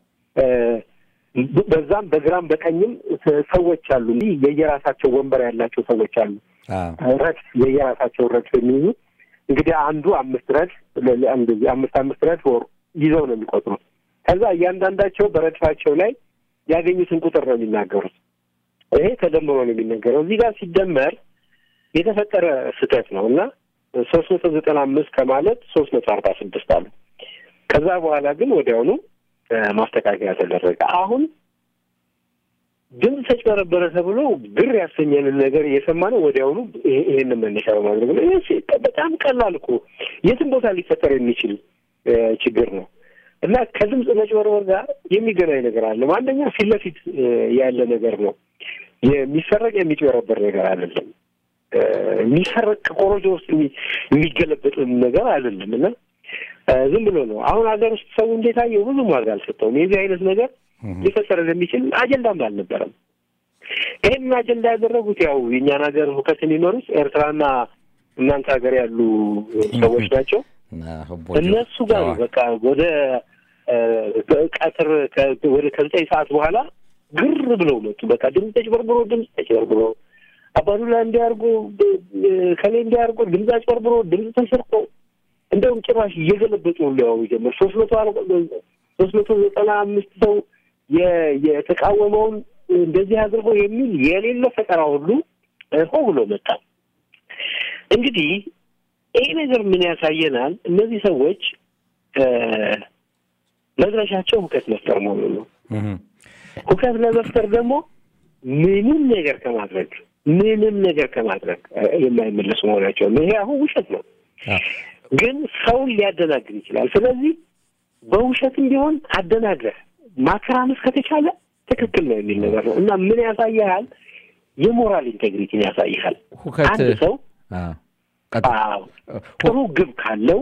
በዛም በግራም በቀኝም ሰዎች አሉ። የየራሳቸው ወንበር ያላቸው ሰዎች አሉ። ረድፍ የየራሳቸው ረድፍ የሚይዙ እንግዲህ አንዱ አምስት ረድፍ አምስት አምስት ረድፍ ወር ይዘው ነው የሚቆጥሩት። ከዛ እያንዳንዳቸው በረድፋቸው ላይ ያገኙትን ቁጥር ነው የሚናገሩት። ይሄ ተደምሮ ነው የሚነገረው። እዚህ ጋር ሲደመር የተፈጠረ ስህተት ነው እና ሶስት መቶ ዘጠና አምስት ከማለት ሶስት መቶ አርባ ስድስት አሉ። ከዛ በኋላ ግን ወዲያውኑ ማስተካከያ ተደረገ። አሁን ድምፅ ተጭበረበረ ተብሎ ግር ያሰኘንን ነገር እየሰማ ነው። ወዲያውኑ ይሄንን መነሻ በማድረግ ነው። ይህ በጣም ቀላል እኮ የትም ቦታ ሊፈጠር የሚችል ችግር ነው እና ከድምፅ መጭበርበር ጋር የሚገናኝ ነገር አለ። አንደኛ ፊት ለፊት ያለ ነገር ነው። የሚሰረቅ የሚጭበረበር ነገር አይደለም። የሚሰረቅ ከኮሮጆ ውስጥ የሚገለበጥ ነገር አይደለም እና ዝም ብሎ ነው። አሁን ሀገር ውስጥ ሰው እንዴት አየው? ብዙም ዋጋ አልሰጠውም። የዚህ አይነት ነገር ሊፈጠር እንደሚችል አጀንዳም አልነበረም። ይህንን አጀንዳ ያደረጉት ያው የእኛን ሀገር ሁከት የሚመሩት ኤርትራና እናንተ ሀገር ያሉ ሰዎች ናቸው። እነሱ ጋር በቃ ወደ ቀትር ወደ ከዘጠኝ ሰዓት በኋላ ግር ብለው መጡ። በቃ ድምፅ ተጭበርብሮ ድምፅ ተጭበርብሮ አባዱላ እንዲያርጎ ከሌ እንዲያርጎ ድምፅ አጭበርብሮ ድምፅ ተሰርቆ እንደውም ጭራሽ እየገለበጡ ሁሉ ያወሩ ጀመር። ሶስት መቶ ሶስት መቶ ዘጠና አምስት ሰው የተቃወመውን እንደዚህ አድርጎ የሚል የሌለ ፈጠራ ሁሉ ሆ ብሎ መጣ። እንግዲህ ይህ ነገር ምን ያሳየናል? እነዚህ ሰዎች መድረሻቸው ሁከት መፍጠር መሆኑ ነው። ሁከት ለመፍጠር ደግሞ ምንም ነገር ከማድረግ ምንም ነገር ከማድረግ የማይመለሱ መሆናቸው ነው። ይሄ አሁን ውሸት ነው፣ ግን ሰውን ሊያደናግር ይችላል። ስለዚህ በውሸትም ቢሆን አደናግረህ ማከራመስ ከተቻለ ትክክል ነው የሚል ነገር ነው እና ምን ያሳይሃል? የሞራል ኢንቴግሪቲን ያሳይሃል። አንድ ሰው ጥሩ ግብ ካለው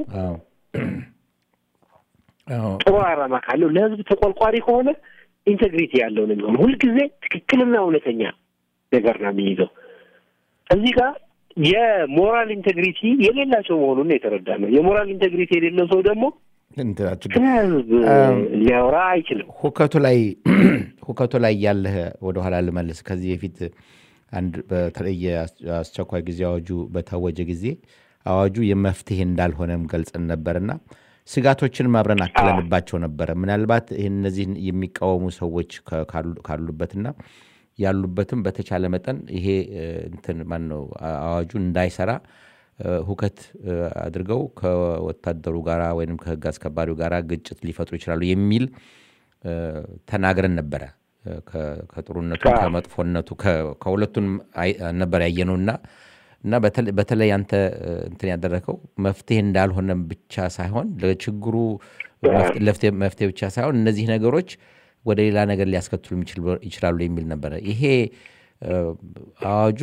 ጥሩ ዓላማ ካለው ለሕዝብ ተቆርቋሪ ከሆነ ኢንቴግሪቲ ያለው ነው የሚሆነው። ሁልጊዜ ትክክልና እውነተኛ ነገር ነው የሚይዘው። እዚህ ጋር የሞራል ኢንቴግሪቲ የሌላቸው መሆኑን የተረዳ ነው። የሞራል ኢንቴግሪቲ የሌለው ሰው ደግሞ ከህዝብ ሊያወራ አይችልም። ሁከቱ ላይ ሁከቱ ላይ ያለህ ወደኋላ ልመልስ። ከዚህ በፊት አንድ በተለየ አስቸኳይ ጊዜ አዋጁ በታወጀ ጊዜ አዋጁ የመፍትሄ እንዳልሆነም ገልጸን ነበርና ስጋቶችንም አብረን አክለንባቸው ነበረ። ምናልባት ይህን እነዚህን የሚቃወሙ ሰዎች ካሉበትና ያሉበትም በተቻለ መጠን ይሄ እንትን ማን ነው አዋጁ እንዳይሰራ ሁከት አድርገው ከወታደሩ ጋር ወይም ከህግ አስከባሪው ጋር ግጭት ሊፈጥሩ ይችላሉ የሚል ተናግረን ነበረ። ከጥሩነቱ ከመጥፎነቱ ከሁለቱን ነበር ያየነውና እና በተለይ አንተ እንትን ያደረገው መፍትሄ እንዳልሆነም ብቻ ሳይሆን ለችግሩ መፍትሄ ብቻ ሳይሆን እነዚህ ነገሮች ወደ ሌላ ነገር ሊያስከትሉ ይችላሉ የሚል ነበረ። ይሄ አዋጁ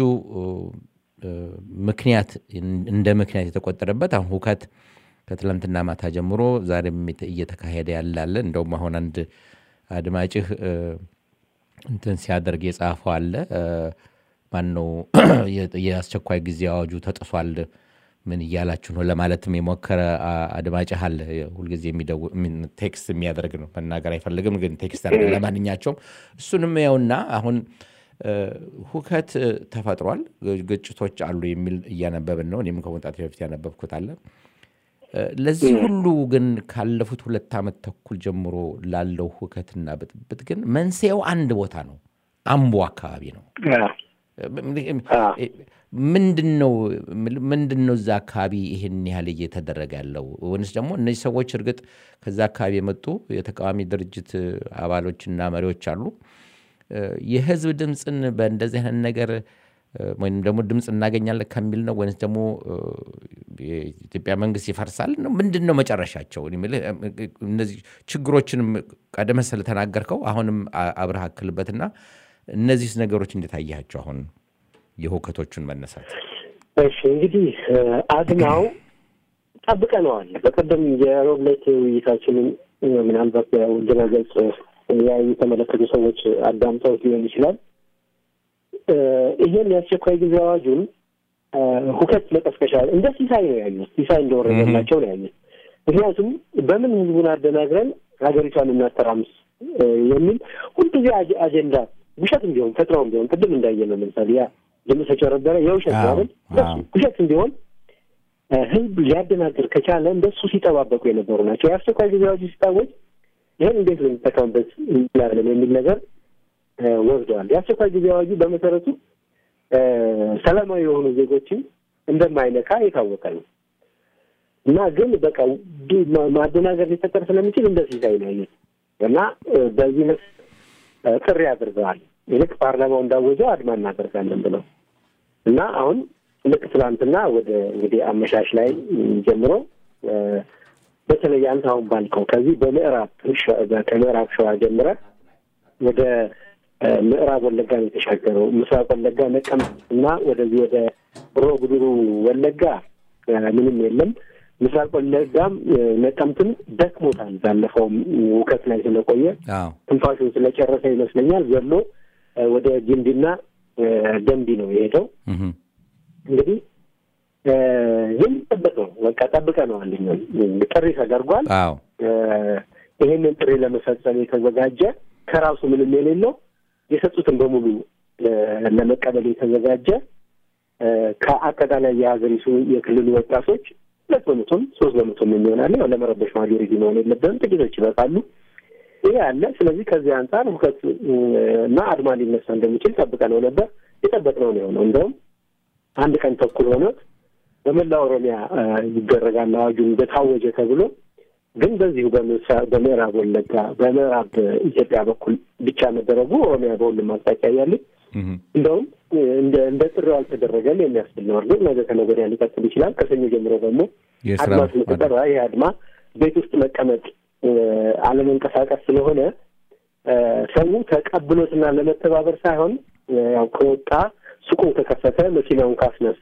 ምክንያት እንደ ምክንያት የተቆጠረበት አሁን ሁከት ከትላንትና ማታ ጀምሮ ዛሬም እየተካሄደ ያላለ እንደውም አሁን አንድ አድማጭህ እንትን ሲያደርግ የጻፈው አለ ማን ነው የአስቸኳይ ጊዜ አዋጁ ተጥሷል ምን እያላችሁ ነው ለማለትም የሞከረ አድማጭህ አለ። ሁልጊዜ ቴክስት የሚያደርግ ነው፣ መናገር አይፈልግም ግን ቴክስት ያደርግ። ለማንኛቸውም እሱንም ያውና አሁን ሁከት ተፈጥሯል፣ ግጭቶች አሉ የሚል እያነበብን ነው። እኔም ከመውጣት በፊት ያነበብኩት አለ። ለዚህ ሁሉ ግን ካለፉት ሁለት ዓመት ተኩል ጀምሮ ላለው ሁከትና ብጥብጥ ግን መንስኤው አንድ ቦታ ነው፣ አምቦ አካባቢ ነው። ምንድን ነው ምንድን ነው እዛ አካባቢ ይህን ያህል እየተደረገ ያለው? ወይንስ ደግሞ እነዚህ ሰዎች እርግጥ ከዛ አካባቢ የመጡ የተቃዋሚ ድርጅት አባሎችና መሪዎች አሉ የህዝብ ድምፅን በእንደዚህ አይነት ነገር ወይም ደግሞ ድምፅ እናገኛለን ከሚል ነው ወይንስ ደግሞ የኢትዮጵያ መንግስት ይፈርሳል ነው? ምንድን ነው መጨረሻቸው? እነዚህ ችግሮችንም ቀደም ስለተናገርከው አሁንም አብረህ አክልበትና እነዚህ ነገሮች እንዴት አያቸው? አሁን የሁከቶቹን መነሳት። እሺ እንግዲህ አድማው ጠብቀነዋል። በቀደም የሮብ ዕለት ውይይታችንን ምናልባት ድረገጽ ያዩ የተመለከቱ ሰዎች አዳምጠውት ሊሆን ይችላል። ይሄን የአስቸኳይ ጊዜ አዋጁን ሁከት መቀስቀሻ እንደ ሲሳይ ነው ያዩት፣ ሲሳይ እንደወረደላቸው ነው ያዩት። ምክንያቱም በምን ህዝቡን አደናግረን ሀገሪቷን እናተራምስ የሚል ሁልጊዜ አጀንዳ ውሸትም ቢሆን ፈጥረውም ቢሆን ቅድም እንዳየነው ለምሳሌ ያ ድምፅ ተጨረበረ የውሸት ማለት ውሸትም ቢሆን ህዝብ ሊያደናግር ከቻለ እንደሱ ሲጠባበቁ የነበሩ ናቸው። የአስቸኳይ ጊዜ አዋጁ ሲታወጅ ይህን እንዴት ልንጠቀምበት እንችላለን የሚል ነገር ወስደዋል። የአስቸኳይ ጊዜ አዋጁ በመሰረቱ ሰላማዊ የሆኑ ዜጎችን እንደማይነካ የታወቀ ነው እና ግን በቃ ማደናገር ሊፈጠር ስለሚችል እንደ ሲሳይ ነው ያዩት እና በዚህ ጥሪ አድርገዋል። ይልቅ ፓርላማው እንዳወጀው አድማ እናደርጋለን ብለው እና አሁን ልክ ትላንትና ወደ እንግዲህ አመሻሽ ላይ ጀምሮ በተለይ አንተ አሁን ባልከው ከዚህ በምዕራብ ከምዕራብ ሸዋ ጀምረ ወደ ምዕራብ ወለጋ ነው የተሻገረው። ምስራቅ ወለጋ ነቀምት እና ወደዚህ ወደ ሮ ጉድሩ ወለጋ ምንም የለም። ምስራቅ ወለጋም ነቀምትም ደክሞታል። ባለፈውም ውከት ላይ ስለቆየ ትንፋሹን ስለጨረሰ ይመስለኛል ዘሎ ወደ ጊምቢና ደንቢ ነው የሄደው። እንግዲህ የሚጠበቅ ነው። በቃ ጠብቀነዋል። ጥሪ ተደርጓል። ይሄንን ጥሪ ለመፈጸም የተዘጋጀ ከራሱ ምንም የሌለው የሰጡትን በሙሉ ለመቀበል የተዘጋጀ ከአጠቃላይ የሀገሪቱ የክልሉ ወጣቶች ሁለት በመቶም ሶስት በመቶም የሚሆናለ ያው ለመረበሽ ማጆሪቲ መሆን የለብንም። ጥቂቶች ይበቃሉ። ይሄ አለ። ስለዚህ ከዚህ አንጻር ሁከት እና አድማ ሊነሳ እንደሚችል ጠብቀነው ነበር። የጠበቅነው ነው የሆነው። እንደውም አንድ ቀን ተኩል ሆኖት በመላ ኦሮሚያ ይደረጋል አዋጁ እንደታወጀ ተብሎ ግን በዚሁ በምዕራብ ወለጋ በምዕራብ ኢትዮጵያ በኩል ብቻ መደረጉ ኦሮሚያ በሁሉም አቅጣጫ እያለች እንደውም እንደ ጥሪው አልተደረገም የሚያስብል ነው። እርግጥ ነገ ከነገ ወዲያ ሊቀጥል ይችላል። ከሰኞ ጀምሮ ደግሞ አድማ ስለተጠራ ይህ አድማ ቤት ውስጥ መቀመጥ አለመንቀሳቀስ ስለሆነ ሰው ተቀብሎትና ለመተባበር ሳይሆን ያው ከወጣ ሱቁን ከከፈተ መኪናውን ካስነሳ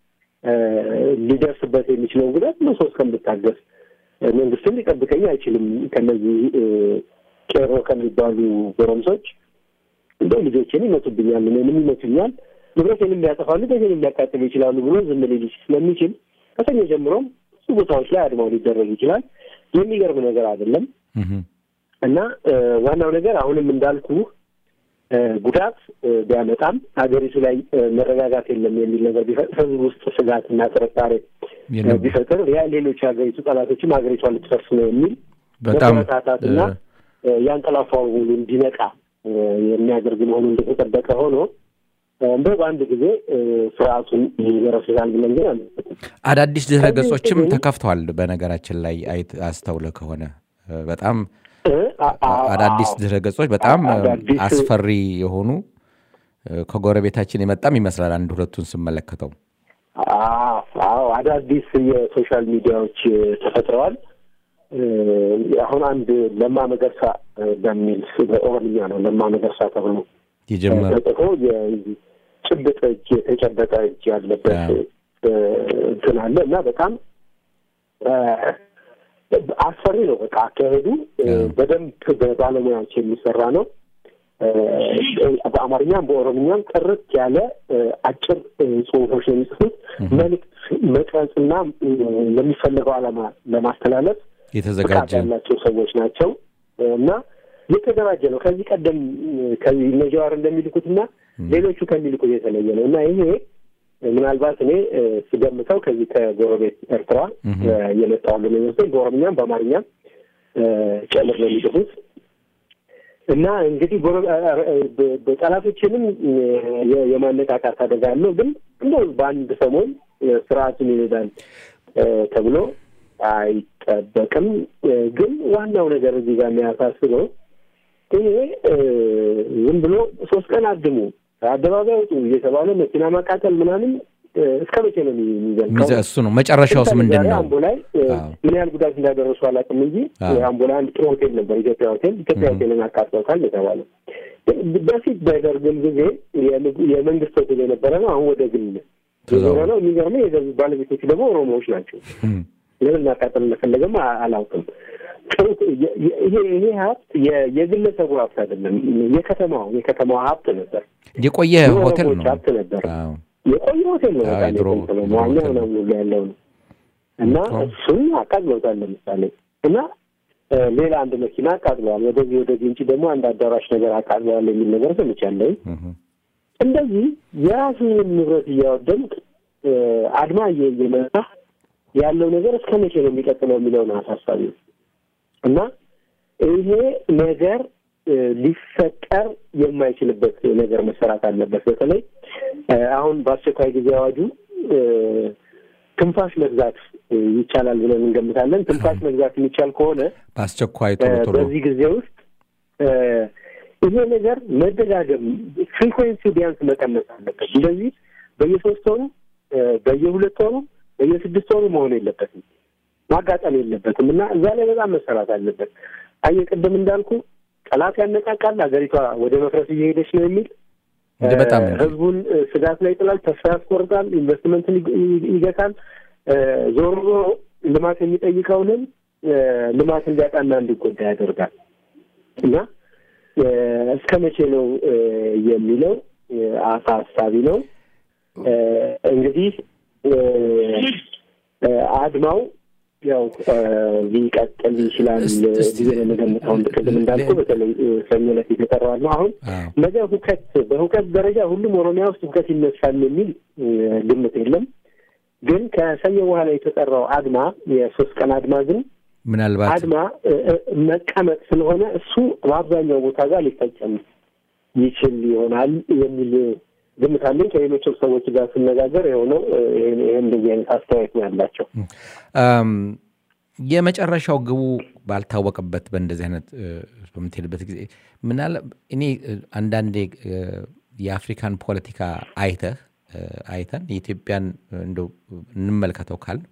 ሊደርስበት የሚችለውን ጉዳት መሶ እስከምታገስ መንግስትም ሊጠብቀኝ አይችልም። ከነዚህ ቄሮ ከሚባሉ ጎረምሶች እንደው ልጆችን ይመቱብኛል፣ እኔንም ይመቱኛል፣ ንብረቴንም ሊያጠፋሉ፣ ቤቴንም ሊያቃጥሉ ይችላሉ ብሎ ዝም ሊል ስለሚችል ከሰኞ ጀምሮም ብዙ ቦታዎች ላይ አድማው ሊደረግ ይችላል። የሚገርም ነገር አይደለም እና ዋናው ነገር አሁንም እንዳልኩ ጉዳት ቢያመጣም ሀገሪቱ ላይ መረጋጋት የለም የሚል ነገር ቢፈጥር ህዝብ ውስጥ ስጋትና ጥርጣሬ ቢፈጥር ያ ሌሎች ሀገሪቱ ጠላቶችም ሀገሪቷን ልትፈርስ ነው የሚል በጣም መበረታታትና ያንቀላፋው ሁሉ እንዲነቃ የሚያደርግ መሆኑ እንደተጠበቀ ሆኖ እንደው በአንድ ጊዜ ስርዓቱን ይገረስሳል ብለን ግን አዳዲስ ድህረ ገጾችም ተከፍተዋል። በነገራችን ላይ አይት አስተውለ ከሆነ በጣም አዳዲስ ድህረ ገጾች በጣም አስፈሪ የሆኑ ከጎረቤታችን የመጣም ይመስላል አንድ ሁለቱን ስመለከተው። አዎ አዳዲስ የሶሻል ሚዲያዎች ተፈጥረዋል። አሁን አንድ ለማ መገርሳ በሚል በኦሮምኛ ነው ለማ መገርሳ ተብሎ የጀመረ ተጽፎ ጭብጥ እጅ የተጨበጠ እጅ ያለበት እንትን አለ እና በጣም አስፈሪ ነው። በቃ አካሄዱ በደንብ በባለሙያዎች የሚሰራ ነው። በአማርኛም በኦሮምኛም ጥርት ያለ አጭር ጽሁፎች ነው የሚጽፉት። መልዕክት መቅረጽና ለሚፈለገው ዓላማ ለማስተላለፍ የተዘጋጀ ያላቸው ሰዎች ናቸው እና የተደራጀ ነው። ከዚህ ቀደም ከዚህ እነ ጀዋር እንደሚልኩትና ሌሎቹ ከሚልኩት የተለየ ነው እና ይሄ ምናልባት እኔ ስገምተው ከዚህ ከጎረቤት ኤርትራ የመጣዋሉ ነው የሚመስለኝ። በኦሮምኛም በአማርኛም ጨምር ነው የሚጽፉት እና እንግዲህ ጠላቶችንም የማነቃቃት አደጋ አለው። ግን እንደው በአንድ ሰሞን ስርዓቱን ይሄዳል ተብሎ አይጠበቅም። ግን ዋናው ነገር እዚህ ጋር የሚያሳስበው ይሄ ዝም ብሎ ሶስት ቀን አድሙ አደባባይ ውጡ እየተባለ መኪና ማቃጠል ምናምን እስከ መቼ ነው የሚዘልቀው? እሱ ነው መጨረሻውስ ምንድን ነው? አምቦ ላይ ምን ያህል ጉዳት እንዳደረሱ አላውቅም እንጂ አምቦ ላይ አንድ ጥሩ ሆቴል ነበር፣ ኢትዮጵያ ሆቴል። ኢትዮጵያ ሆቴልን አቃጥለውታል የተባለ በፊት በደርግም ጊዜ የመንግስት ሆቴል የነበረ ነው። አሁን ወደ ግል ዞረ ነው። የሚገርመው የገዙ ባለቤቶቹ ደግሞ ኦሮሞዎች ናቸው። ለምን ማቃጠል እንደፈለገም አላውቅም። ይሄ ይሄ ሀብት የግለሰቡ ሀብት አይደለም፣ የከተማው የከተማው ሀብት ነበር። የቆየ ሆቴል ነው ሀብት ነበር። የቆየ ሆቴል ነው። በጣም መዋኛ ምናምን ሁሉ ያለው ነው እና እሱን አቃጥለውታል። ለምሳሌ እና ሌላ አንድ መኪና አቃጥለዋል። ወደዚህ ወደ ግንጭ ደግሞ አንድ አዳራሽ ነገር አቃጥለዋል የሚል ነገር ሰምቻለሁ። እንደዚህ የራስህን ንብረት እያወደምክ አድማ እየመጣ ያለው ነገር እስከ መቼ ነው የሚቀጥለው የሚለውን አሳሳቢ ነው እና ይሄ ነገር ሊፈጠር የማይችልበት ነገር መሰራት አለበት። በተለይ አሁን በአስቸኳይ ጊዜ አዋጁ ትንፋሽ መግዛት ይቻላል ብለን እንገምታለን። ትንፋሽ መግዛት የሚቻል ከሆነ በአስቸኳይ ቶሎ ቶሎ በዚህ ጊዜ ውስጥ ይሄ ነገር መደጋገም ፍሪኩዌንሲ ቢያንስ መቀነስ አለበት። እንደዚህ በየሶስት ወሩ በየሁለት ወሩ በየስድስት ወሩ መሆን የለበትም ማጋጠም የለበትም እና እዛ ላይ በጣም መሰራት አለበት። አየህ ቅድም እንዳልኩ ጠላት ያነቃቃል፣ ሀገሪቷ ወደ መፍረስ እየሄደች ነው የሚል በጣም ህዝቡን ስጋት ላይ ጥላል፣ ተስፋ ያስቆርጣል፣ ኢንቨስትመንትን ይገታል። ዞሮ ዞሮ ልማት የሚጠይቀውንም ልማት እንዲያጣና እንዲጎዳ ያደርጋል እና እስከ መቼ ነው የሚለው አሳሳቢ ነው። እንግዲህ አድማው ያው ሊቀጥል ይችላል ጊዜ ለመገምተው ቅድም እንዳልኩ በተለይ ሰኞ ዕለት የተጠራዋል ነው። አሁን ነገ ሁከት በሁከት ደረጃ ሁሉም ኦሮሚያ ውስጥ ሁከት ይነሳል የሚል ግምት የለም። ግን ከሰኞ በኋላ የተጠራው አድማ የሶስት ቀን አድማ ግን ምናልባት አድማ እ፣ እ፣ መቀመጥ ስለሆነ እሱ በአብዛኛው ቦታ ጋር ሊፈጸም ይችል ይሆናል የሚል ግምት አለኝ። ከሌሎችም ሰዎች ጋር ስነጋገር የሆነው ይህ እንደዚህ አይነት አስተያየት ነው ያላቸው። አም፣ የመጨረሻው ግቡ ባልታወቀበት በእንደዚህ አይነት እ፣ በምትሄድበት ጊዜ ምናለ እኔ እ፣ አንዳንዴ እ፣ የአፍሪካን ፖለቲካ አይተህ እ፣ አይተን የኢትዮጵያን እንደው እንመልከተው ካል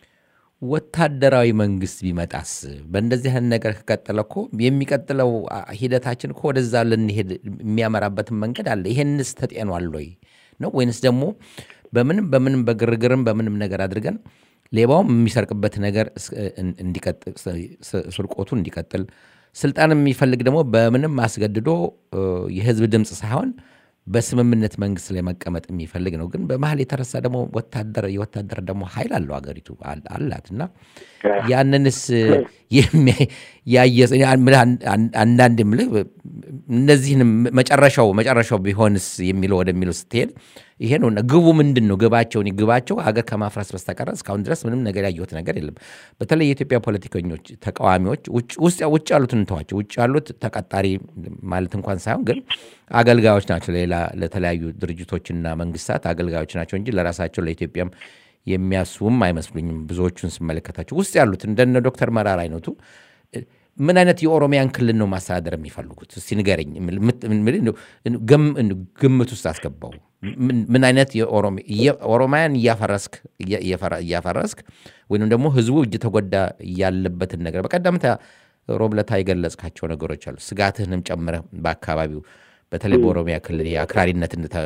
ወታደራዊ መንግስት ቢመጣስ በእንደዚህ አይነት ነገር ከቀጠለ እኮ የሚቀጥለው አ- ሂደታችን እኮ ወደዛ ልንሄድ የሚያመራበትን መንገድ አለ። ይሄንስ ተጤኗል ወይ ነው ወይንስ ደግሞ በምንም በምንም በግርግርም በምንም ነገር አድርገን ሌባውም የሚሰርቅበት ነገር እስ- እን- እንዲቀጥል ስ- ስርቆቱ እንዲቀጥል ስልጣን የሚፈልግ ደግሞ በምንም አስገድዶ እ፣ የህዝብ ድምፅ ሳይሆን በስምምነት መንግስት ላይ መቀመጥ የሚፈልግ ነው። ግን በመሀል የተረሳ ደግሞ ወታደር የወታደር ደግሞ ኃይል አለው ሀገሪቱ አል- አላት እና ያንንስ የሚያይ- ያየ አንዳንድ የምልህ እነዚህንም መጨረሻው መጨረሻው ቢሆንስ የሚለው ወደሚለው ስትሄድ ይሄ ነው እና ግቡ ምንድን ነው ግባቸው እኔ ግባቸው ሀገር ከማፍረስ በስተቀረ እስካሁን ድረስ ምንም ነገር ያየሁት ነገር የለም በተለይ የኢትዮጵያ ፖለቲከኞች ተቃዋሚዎች ውጭ- ውስጥ ውጭ ያሉትን እንተዋቸው ውጭ ያሉት ተቀጣሪ ማለት እንኳን ሳይሆን ግን አገልጋዮች ናቸው ሌላ ለተለያዩ ድርጅቶችና መንግስታት አገልጋዮች ናቸው እንጂ ለራሳቸው ለኢትዮጵያም የሚያስቡም አይመስሉኝም ብዙዎቹን ስመለከታቸው ውስጥ ያሉት እንደነ ዶክተር መራር አይነቱ ምን አይነት የኦሮሚያን ክልል ነው ማስተዳደር የሚፈልጉት? እስቲ ንገረኝ። ምት- ምን- እንደው ገም- ግምት ውስጥ አስገባው። ምን- ምን አይነት የኦሮሚ- የ- ኦሮሚያን እያፈረስክ እያ- እያፈራ- እያፈረስክ ወይም ደግሞ ህዝቡ እየተጎዳ ያለበትን ነገር በቀደምታ ሮብለታ የገለጽካቸው ነገሮች አሉ። ስጋትህንም ጨምረህ በአካባቢው በተለይ በኦሮሚያ ክልል የአክራሪነት እንትን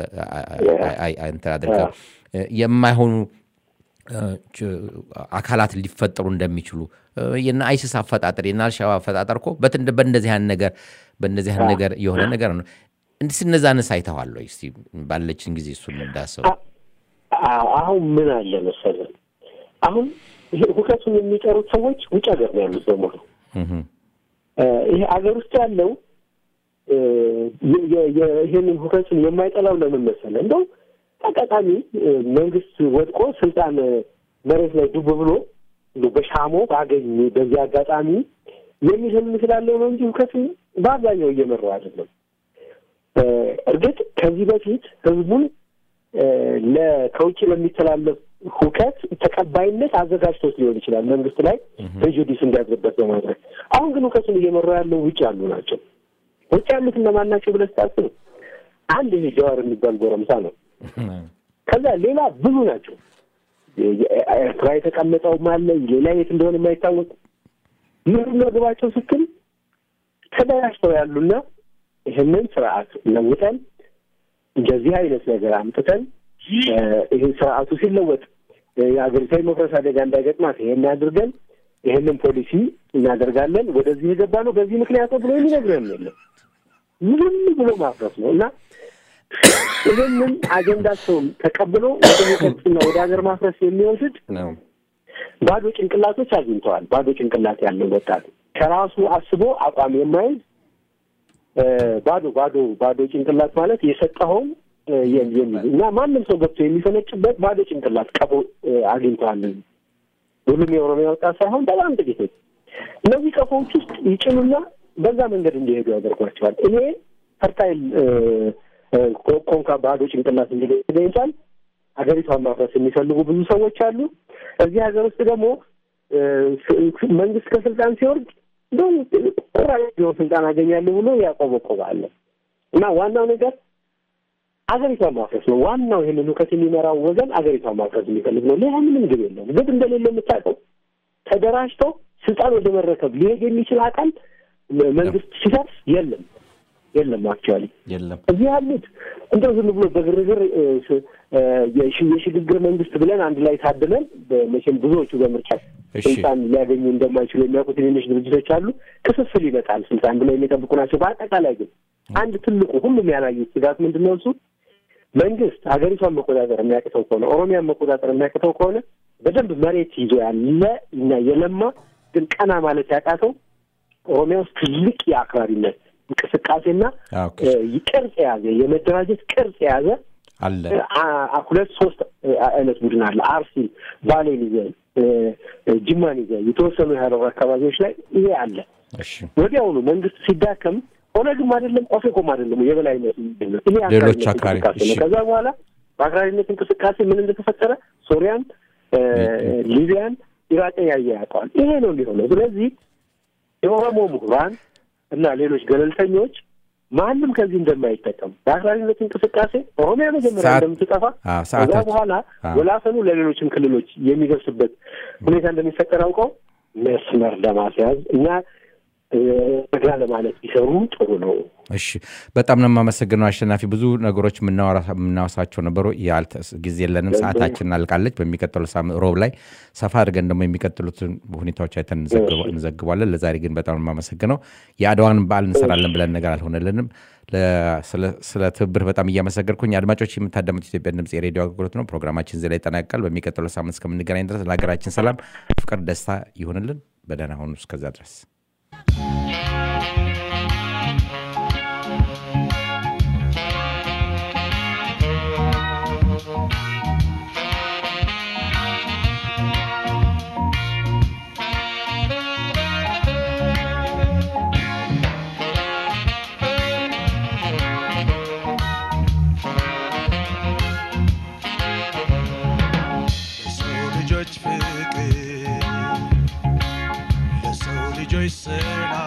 አድርገህ የማይሆኑ እ፣ ች- አካላት ሊፈጠሩ እንደሚችሉ እ፣ የነ አይሲስ አፈጣጠር የነ አልሻባብ አፈጣጠር እኮ በትን- በእንደዚህ አይነት ነገር በእንደዚህ አይነት ነገር የሆነ ነገር ነው። እንዲስ እነዛንስ አይተዋል ወይ? እስቲ ባለችን ጊዜ እሱን እንዳሰው አዎ፣ አሁን ምን አለ መሰለህ፣ አሁን ይሄ ሁከቱን የሚጠሩት ሰዎች ውጭ ሀገር ነው ያሉት በሙሉ እ፣ ይሄ አገር ውስጥ ያለው እ፣ የ- የ- የ- ይሄንን ሁከቱን የማይጠላው ለምን መሰለህ? እንደው አጋጣሚ እ፣ መንግስት ወድቆ ስልጣን እ፣ መሬት ላይ ዱብ ብሎ እንደው በሻሞ ባገኝ በዚህ አጋጣሚ የሚል ህልም ስላለው ነው እንጂ ሁከቱን በአብዛኛው እየመራው አይደለም። እ፣ እርግጥ ከዚህ በፊት ህዝቡን እ፣ ለ- ከውጭ ለሚተላለፍ ሁከት ተቀባይነት አዘጋጅቶት ሊሆን ይችላል መንግስት ላይ ፕሬጁዲስ እንዲያድርበት በማድረግ አሁን ግን ሁከቱን እየመሩ ያለው ውጭ ያሉ ናቸው። ውጭ ያሉት እነማን ናቸው ብለህ ስታስብ አንድ ይሄ ጀዋር የሚባል ጎረምሳ ነው። ከዛ ሌላ ብዙ ናቸው። ኤርትራ የተቀመጠውም አለ፣ ሌላ የት እንደሆነ የማይታወቅ ምንድን ነው ግባቸው ስትል ተደራጅተው ያሉና ይህንን ስርዓት ለውጠን እንደዚህ አይነት ነገር አምጥተን እ፣ ይህ ስርዓቱ ሲለወጥ እ፣ የሀገሪቷ የመፍረስ አደጋ እንዳይገጥማት ይሄን አድርገን ይህንን ፖሊሲ እናደርጋለን፣ ወደዚህ የገባ ነው በዚህ ምክንያት ነው ብሎ የሚነግረን የለም። ዝም ብሎ ማፍረስ ነው እና ይህንን አጀንዳቸውን ተቀብሎ ወደ ሚቀጥና ወደ ሀገር ማፍረስ የሚወስድ ነው። ባዶ ጭንቅላቶች አግኝተዋል። ባዶ ጭንቅላት ያለው ወጣት ከራሱ አስቦ አቋም የማይዝ እ፣ ባዶ ባዶ ባዶ ጭንቅላት ማለት የሰጠኸውን እ፣ የም- የሚይዝ እና ማንም ሰው ገብቶ የሚፈነጭበት ባዶ ጭንቅላት ቀቦ እ፣ አግኝተዋል። ሁሉም የኦሮሚያ ወጣት ሳይሆን በጣም ጥቂቶች እነዚህ ቀፎዎች ውስጥ ይጭኑና በዛ መንገድ እንዲሄዱ ያደርጓቸዋል። ይሄ ፈርታይል እ፣ እ፣ ኮ- ኮንካ ባዶ ጭንቅላት እንዲገኝ ተገኝቷል። ሀገሪቷን ማፍረስ የሚፈልጉ ብዙ ሰዎች አሉ። እዚህ ሀገር ውስጥ ደግሞ እ፣ ስ- መንግስት ከስልጣን ሲወርድ እንደው ቁራጭ ቢሆን ስልጣን አገኛለሁ ብሎ ያቆበቆባለ እና ዋናው ነገር አገሪቷን ማፍረስ ነው። ዋናው ይህንን ሁከት የሚመራው ወገን አገሪቷን ማፍረስ የሚፈልግ ነው። ሌላ ምንም ግብ የለውም። ግብ እንደሌለ የምታውቀው ተደራጅቶ ስልጣን ወደ መረከብ ሊሄድ የሚችል አካል መንግስት ሲደርስ የለም የለም አክቹዋሊ የለም እዚህ ያሉት እንደው ዝም ብሎ በግርግር እ፣ ስ- እ፣ የሽ- የሽግግር መንግስት ብለን አንድ ላይ ታድለን መቼም ብዙዎቹ በምርጫ እሺ። ስልጣን ሊያገኙ እንደማይችሉ የሚያውቁ ትንንሽ ድርጅቶች አሉ። ክፍፍል ይመጣል ስልጣን ብለው የሚጠብቁ ናቸው። በአጠቃላይ ግን አንድ ትልቁ ሁሉም ያላዩት ስጋት ምንድን ነው? እሱ መንግስት ሀገሪቷን መቆጣጠር የሚያቅተው ከሆነ ኦሮሚያን መቆጣጠር የሚያቅተው ከሆነ በደንብ መሬት ይዞ ያለ እና የለማ ግን ቀና ማለት ያቃተው ኦሮሚያ ውስጥ ትልቅ የአክራሪነት እንቅስቃሴና ኦኬ። እ፣ ቅርጽ የያዘ የመደራጀት ቅርጽ የያዘ አለ አ- አ- ሁለት ሶስት አይነት ቡድን አለ። አርሲን፣ ባሌን ይዘን ጅማን ይዘን የተወሰኑ የሀረር አካባቢዎች ላይ ይሄ አለ። እሺ ወዲያውኑ መንግስት ሲዳከም ኦነግም አይደለም ኦፌኮም አይደለም የበላይነት የሚገኘው ይሄ ሌሎች አክራሪነት አክራሪ፣ እንቅስቃሴ ነው። እሺ። ከዛ በኋላ በአክራሪነት እንቅስቃሴ ምን እንደተፈጠረ ሶሪያን፣ እ፣ ሊቢያን፣ ኢራቅን ያየ ያውቀዋል። ይሄ ነው የሚሆነው። ስለዚህ የኦሮሞ ምሁራን እና ሌሎች ገለልተኞች ማንም ከዚህ እንደማይጠቀም በአክራሪነት እንቅስቃሴ ኦሮሚያ መጀመሪያ ሰዓት- እንደምትጠፋ አዎ፣ ከዛ ሰዓታት- በኋላ አዎ። ወላፈኑ ለሌሎችም ክልሎች የሚደርስበት ሁኔታ እንደሚፈጠር አውቀው መስመር ለማስያዝ እና እ፣ ረጋ ለማለት ቢሰሩ ጥሩ ነው። እሺ በጣም ነው የማመሰግነው አሸናፊ። ብዙ ነገሮች የምናወራ- የምናወሳቸው ነበሩ። ያልተ- ጊዜ የለንም፣ ሰዓታችን አልቃለች። በሚቀጥለው ሳምንት ሮብ ላይ ሰፋ አድርገን ደግሞ የሚቀጥሉትን ሁኔታዎች አይተን እንዘግበ- እንዘግባለን። ለዛሬ ግን በጣም ነው የማመሰግነው። የአድዋን በዓል እንሰራለን ብለን ነገር አልሆነልንም። ለ- ስለ- ስለ ትብብር በጣም እያመሰገንኩኝ አድማጮች የምታዳምጡ ኢትዮጵያ ድምፅ የሬዲዮ አገልግሎት ነው። ፕሮግራማችን እዚህ ላይ ይጠናቀቃል። በሚቀጥለው ሳምንት እስከምንገናኝ ድረስ ለሀገራችን ሰላም፣ ፍቅር፣ ደስታ ይሆንልን። በደህና ሆኑ። እስከዛ ድረስ ለሰው ልጆች ፍቅር ለሰው ልጆች ሰላም